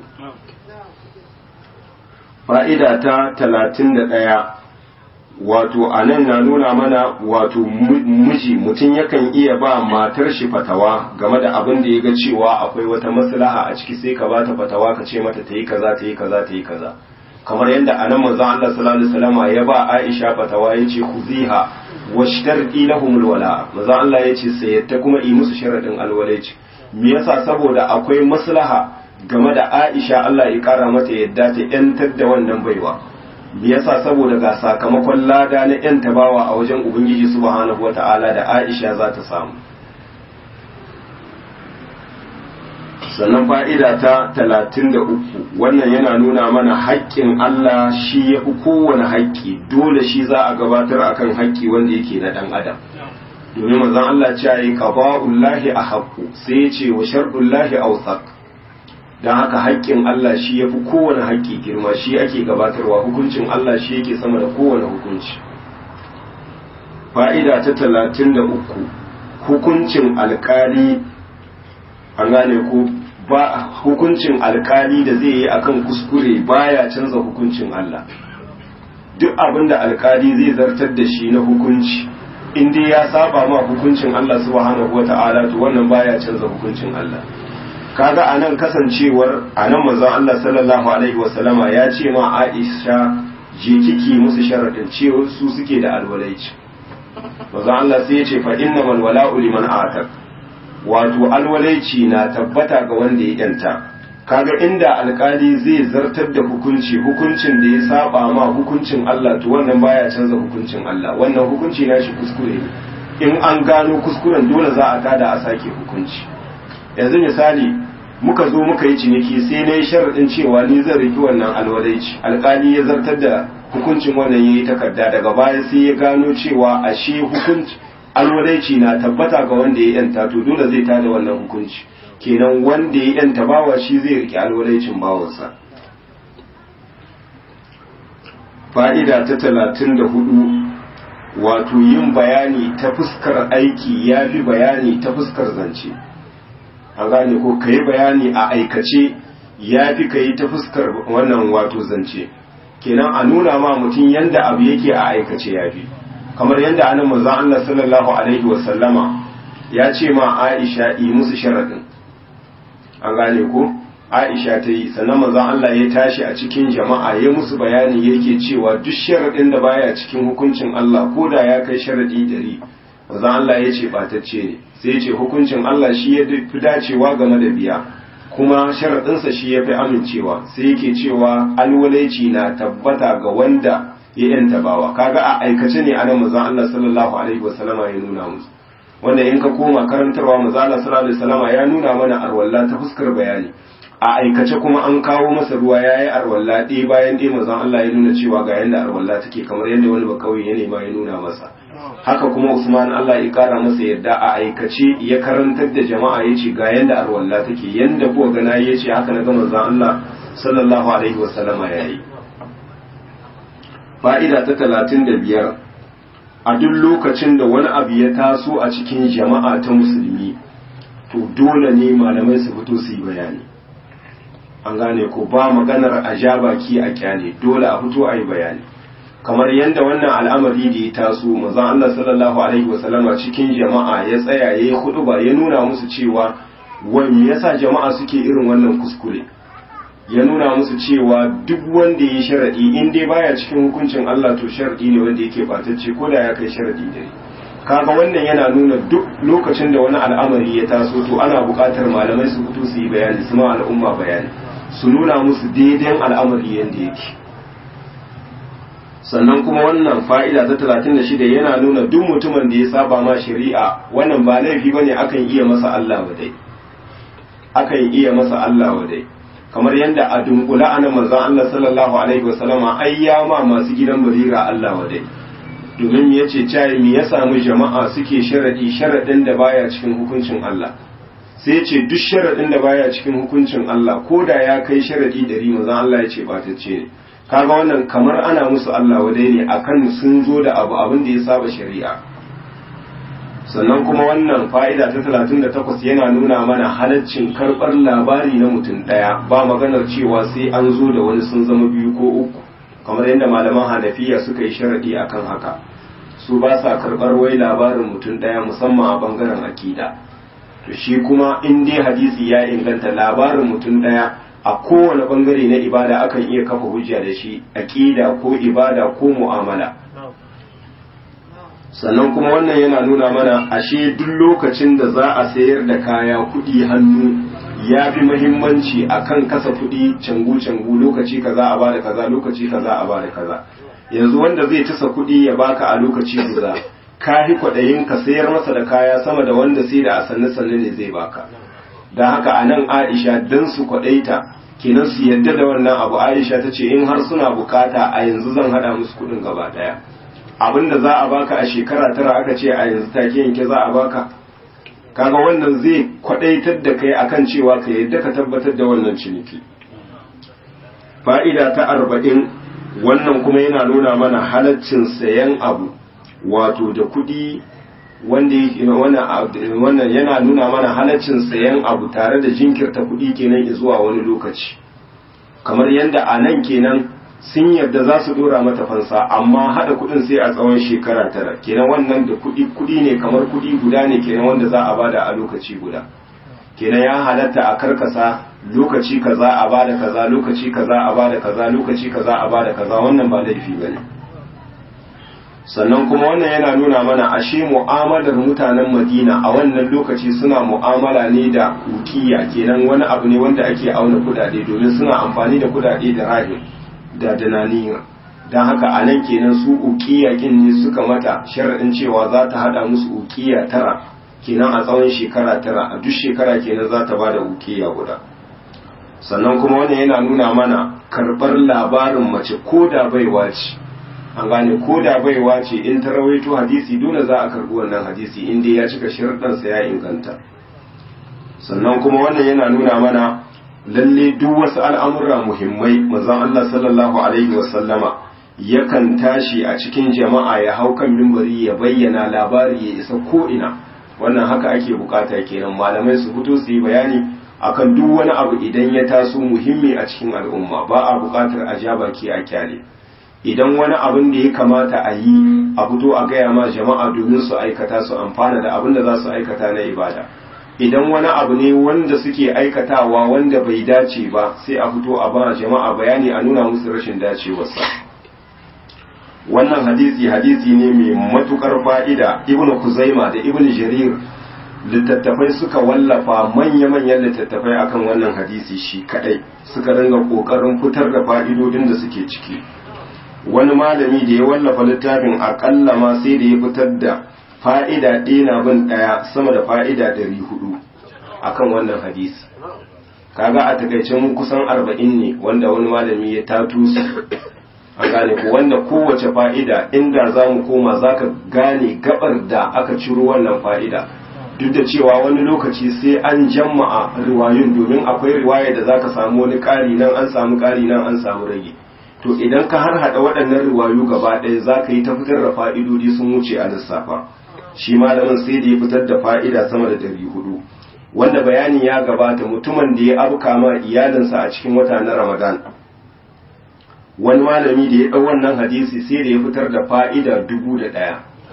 fa'ida ta talatin da ɗaya wato a nan na nuna mana wato miji mutum yakan iya ba matar shi fatawa game da abin da ya ga cewa akwai wata maslaha a ciki sai ka ba ta fatawa ka ce mata ta yi kaza ta yi kaza ta yi kaza kamar yadda a nan manzon Allah sallallahu alaihi wasallam ya ba Aisha fatawa yace khuziha washtarqi lahum alwala manzon Allah yace sayyata kuma yi musu sharadin alwalaici me yasa saboda akwai maslaha game da Aisha Allah ya kara mata yadda ta yantar da wannan baiwa me yasa saboda ga sakamakon lada na yan tabawa a wajen Ubangiji subhanahu wata'ala da Aisha za ta samu sannan fa'ida ta talatin da uku wannan yana nuna mana haƙƙin Allah shi ya fi kowane haƙƙi dole shi za a gabatar akan haƙƙi wanda yake na ɗan adam domin manzon Allah ce yi qada'ullahi a haƙƙu sai ya ce wa shar'ullahi awsaq don haka haƙƙin Allah shi ya fi kowane haƙƙi girma shi ake gabatarwa hukuncin Allah shi yake sama da kowane hukunci fa'ida ta talatin da uku hukuncin alkali an gane ko ba hukuncin alkali da zai yi akan kuskure baya canza hukuncin Allah duk abin da alkali zai zartar da shi na hukunci in dai ya saba ma hukuncin Allah subhanahu wata'ala to wannan baya canza hukuncin Allah kaga anan kasancewar anan manzon Allah sallallahu alaihi wasallama ya ce ma Aisha je kiki musu sharadin cewa su suke da alwalaici manzon Allah sai ya ce fa innamal wala'u liman atak wato alwalaici na tabbata ga wanda ya yanta kaga inda alkali zai zartar da hukunci hukuncin da ya saba ma hukuncin Allah to wannan baya canza hukuncin Allah wannan hukunci na shi kuskure ne in an gano kuskuren dole za a tada a sake hukunci yanzu misali muka zo muka yi ciniki sai na yi sharaɗin cewa ni zan riki wannan alwalaici alkali ya zartar da hukuncin wannan ya yi takarda daga baya sai ya gano cewa ashe hukunci alwalaici na tabbata ga wanda ya yanta to dole zai tada wannan hukunci kenan wanda ya yanta bawa shi zai rike alwalaicin bawansa fa'ida ta talatin da hudu wato yin bayani ta fuskar aiki ya fi bayani ta fuskar zance an gane ko ka yi bayani a aikace ya fi ka yi ta fuskar wannan wato zance kenan a nuna ma mutum yanda abu yake a aikace ya fi kamar yadda anan manzon Allah sallallahu alaihi wasallama ya ce ma Aisha yi musu sharadin an gane ko Aisha ta yi sannan manzon Allah ya tashi a cikin jama'a ya musu bayani yake cewa duk sharadin da baya cikin hukuncin Allah ko da ya kai sharadi dari manzon Allah ya ce batacce ne sai ya ce hukuncin Allah shi ya fi dacewa game da biya kuma sharadinsa shi ya fi amincewa sai yake cewa alwalaici na tabbata ga wanda ya yanta bawa kaga a aikace ne anan manzon Allah sallallahu alaihi wasallama ya nuna musu wanda in ka koma karantarwa manzon Allah sallallahu alaihi wasallama ya nuna mana arwalla ta fuskar bayani a aikace kuma an kawo masa ruwa yayi arwalla ɗaya bayan ɗaya manzon Allah ya nuna cewa ga yanda arwalla take kamar yadda wani bakauye ya nema ya nuna masa haka kuma Usman Allah ya kara masa yadda a aikace ya karantar da jama'a yace ga yanda arwalla take yanda kuwa gana yace haka na ga manzon Allah sallallahu alaihi wasallama yayi fa'ida ta talatin da biyar a duk lokacin da wani abu ya taso a cikin jama'a ta musulmi to dole ne malamai su fito su yi bayani an gane ko ba maganar a ja baki a kyale dole a fito a yi bayani kamar yadda wannan al'amari da ya taso mazan Allah sallallahu alaihi wasallama cikin jama'a ya tsaya ya yi hudu ba ya nuna musu cewa wani yasa jama'a suke irin wannan kuskure ya nuna musu cewa duk wanda ya sharadi in dai baya cikin hukuncin Allah to sharadi ne wanda yake batacce ko da ya kai sharadi dare kaga wannan yana nuna duk lokacin da wani al'amari ya taso to ana buƙatar malamai su fito su yi bayani su ma al'umma bayani su nuna musu daidai al'amari yanda yake sannan kuma wannan fa'ida ta 36 yana nuna duk mutumin da ya saba ma shari'a wannan ba laifi bane akan iya masa Allah wadai akan iya masa Allah wadai kamar yadda a dunkula ana manzon Allah sallallahu alaihi wasallama ai ya ma masu gidan barira Allah wadai domin ya ce cayi me ya samu jama'a suke sharadi sharadin da baya cikin hukuncin Allah sai ya ce duk sharadin da baya cikin hukuncin Allah ko da ya kai sharadi dari manzon Allah ya ce batacce ne kaga wannan kamar ana musu Allah wadai ne akan sun zo da abu abin da ya saba shari'a sannan kuma wannan fa'ida ta 38 yana nuna mana halaccin karɓar labari na mutum ɗaya ba maganar cewa sai an zo da wani sun zama biyu ko uku kamar yadda malaman hanafiya suka yi sharaɗi akan haka su ba sa karɓar wai labarin mutum ɗaya musamman a bangaren akida to shi kuma in dai hadisi ya inganta labarin mutum ɗaya a kowane bangare na ibada akan iya kafa hujja da shi akida ko ibada ko mu'amala sannan kuma wannan yana nuna mana ashe duk lokacin da za a sayar da kaya kuɗi hannu ya fi mahimmanci a kan kasa kuɗi cangu-cangu lokaci kaza a bada kaza lokaci kaza a bada kaza yanzu wanda zai tasa kuɗi ya baka a lokaci guda ka fi kwaɗayin ka sayar masa da kaya sama da wanda sai da a sanne-sanne ne zai baka don haka a nan aisha don su kwaɗaita kenan su yadda da wannan abu aisha ta ce in har suna bukata a yanzu zan haɗa musu kuɗin gaba ɗaya abin da za a baka a shekara tara aka ce a yanzu take yanke za a baka kaga wannan zai kwadaitar da kai akan cewa ka yadda ka tabbatar da wannan ciniki fa'ida ta arba'in wannan kuma yana nuna mana halaccin sayan abu wato da kuɗi wanda wannan yana nuna mana halaccin sayan abu tare da jinkirta kuɗi kenan zuwa wani lokaci kamar yadda a nan kenan sun yarda za su dora mata fansa amma haɗa kuɗin sai a tsawon shekara tara kenan wannan da kuɗi kuɗi ne kamar kuɗi guda ne kenan wanda za a bada a lokaci guda kenan ya halatta a karkasa lokaci kaza a bada kaza lokaci kaza a bada kaza lokaci kaza a bada kaza wannan ba laifi bane sannan kuma wannan yana nuna mana ashe mu'amalar mutanen Madina a wannan lokaci suna mu'amala ne da ukiya kenan wani abu ne wanda ake auna kudade domin suna amfani da kudade da rahim da dananiya don haka a nan kenan su ukiya kin ne suka mata sharaɗin cewa za ta haɗa musu ukiya tara kenan a tsawon shekara tara a duk shekara kenan za ta ba da ukiya guda sannan kuma wannan yana nuna mana karɓar labarin mace ko da baiwa ce an gane ko da baiwa ce in ta rawaito hadisi dole za a karɓi wannan hadisi in dai ya cika sharaɗansa ya inganta sannan kuma wannan yana nuna mana lalle duk wasu al'amura muhimmai manzon Allah sallallahu alaihi wasallama yakan tashi a cikin jama'a ya hau kan mimbari ya bayyana labari ya isa ko'ina wannan haka ake bukata kenan malamai su fito su yi bayani akan duk wani abu idan ya taso muhimmi a cikin al'umma ba a bukatar a ja baki a kyale idan wani abin da ya kamata a yi a fito a gaya ma jama'a domin su aikata su amfana da abin da za su aikata na ibada idan wani abu ne wanda suke aikatawa wanda bai dace ba sai a fito a ba jama'a bayani a nuna musu rashin dacewarsa wannan hadisi hadisi ne mai matukar fa'ida ibnu kuzaima da ibnu jarir littattafai suka wallafa manya-manyan littattafai akan wannan hadisi shi kadai suka ringa kokarin fitar da fa'idodin da suke ciki wani malami da ya wallafa littafin akalla ma sai da ya fitar da fa'ida ɗaya na bin ɗaya sama da fa'ida ɗari hudu akan wannan hadisi kaga a takaicin kusan arba'in ne wanda wani malami ya tatu su an gane ko wanda kowace fa'ida inda za mu koma za ka gane gabar da aka ciro wannan fa'ida duk da cewa wani lokaci sai an jama'a riwayun domin akwai riwaya da za ka samu wani ƙari nan an samu ƙari nan an samu rage to idan ka har haɗa waɗannan riwayu gaba ɗaya za ka yi ta fitar da fa'idodi sun wuce a lissafa shi malamin sai da ya fitar da fa'ida sama da ɗari hudu wanda bayanin ya gabata mutumin da ya abuka ma iyalinsa a cikin wata na ramadan wani malami da ya ɗau wannan hadisi sai da ya fitar da fa'ida dubu da ɗaya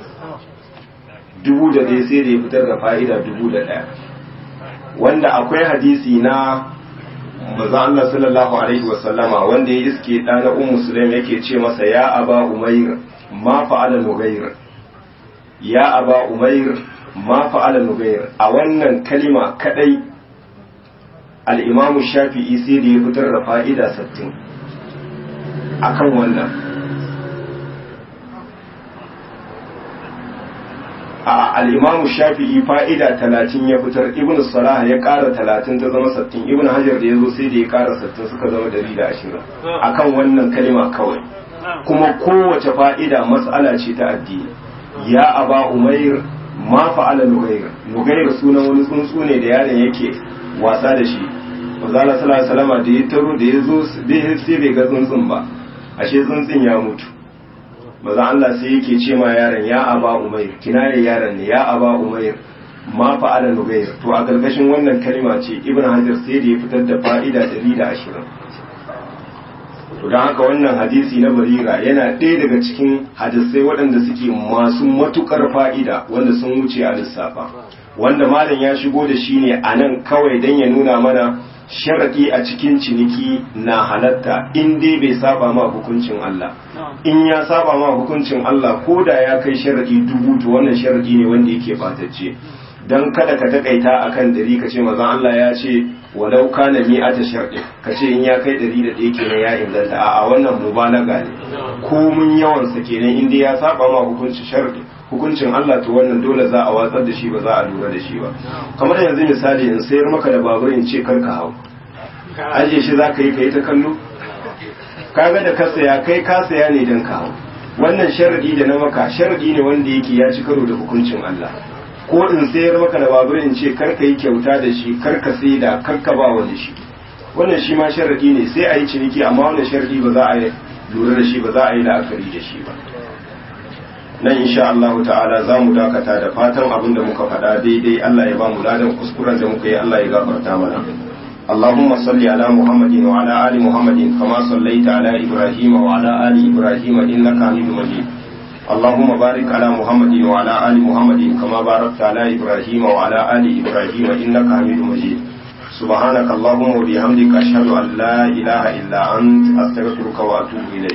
dubu da ɗaya sai da ya fitar da fa'ida dubu da ɗaya wanda akwai hadisi na maza Allah sallallahu alaihi wasallama wanda ya iske ɗana un musulmi yake ce masa ya aba umair ma fa'ala nugair ya aba umair ma fa'ala nugair a wannan kalima kadai al-imamu shafi'i sai da ya fitar da fa'ida 60 akan wannan a al-imamu shafi'i fa'ida 30 ya fitar ibnu salah ya ƙara 30 ta zama 60 ibnu hajar da yazo sai da ya ƙara 60 suka zama 120 akan wannan kalima kawai kuma kowace fa'ida mas'ala ce ta addini ya aba umair ma fa'ala nugair nugair sunan wani tsuntsu ne da yaron yake wasa da shi manzala sallallahu alaihi da ya taro da ya zo sai bai ga tsuntsun ba ashe tsuntsun ya mutu maza Allah sai yake ce ma yaron ya aba umair kinaye yaron ne ya aba umair ma fa'ala nugair to a gargashin wannan kalma ce ibn hajar sai da ya fitar da fa'ida 120 to don haka wannan hadisi na barira yana ɗaya daga cikin hadisai waɗanda suke masu matukar fa'ida wanda sun wuce a lissafa wanda malam ya shigo da shi ne a nan kawai don ya nuna mana sharaɗi a cikin ciniki na halatta in dai bai saba ma hukuncin Allah in ya saba ma hukuncin Allah ko da ya kai sharaɗi dubu to wannan sharaɗi ne wanda yake batacce don kada ka takaita akan ɗari ka ce mazan Allah ya ce walau kana mi ata sharɗin ka ce in ya kai ɗari da ɗaya kenan ya inganta a wannan mubalaga ne ko mun yawan sa kenan in dai ya saba ma hukuncin sharɗi hukuncin Allah to wannan dole za a watsar da shi ba za a lura da shi ba kamar yanzu misali in sayar maka da babur in ce kar ka hau aje shi za ka yi ka yi ta kallo kaga da ka saya kai ka saya ne don ka hau wannan sharadi da na maka sharadi ne wanda yake ya ci karo da hukuncin Allah ko in sayar maka da babur in ce kar ka yi kyauta da shi kar ka sai da kar ka ba wani shi wannan shi ma sharadi ne sai a yi ciniki amma wannan sharadi ba za a yi lura da shi ba za a yi la'akari da shi ba nan insha Allah ta'ala za mu dakata da fatan abin da muka faɗa daidai Allah ya ba mu ladan kuskuren da muka yi Allah ya gafarta mana اللهم صل على محمد وعلى آل محمد كما صليت على إبراهيم وعلى آل إبراهيم إنك حميد مجيد اللهم بارك على محمد وعلى آل محمد كما باركت على إبراهيم وعلى آل إبراهيم إنك حميد مجيد سبحانك اللهم وبحمدك أشهد أن لا إله إلا أنت أستغفرك وأتوب إليك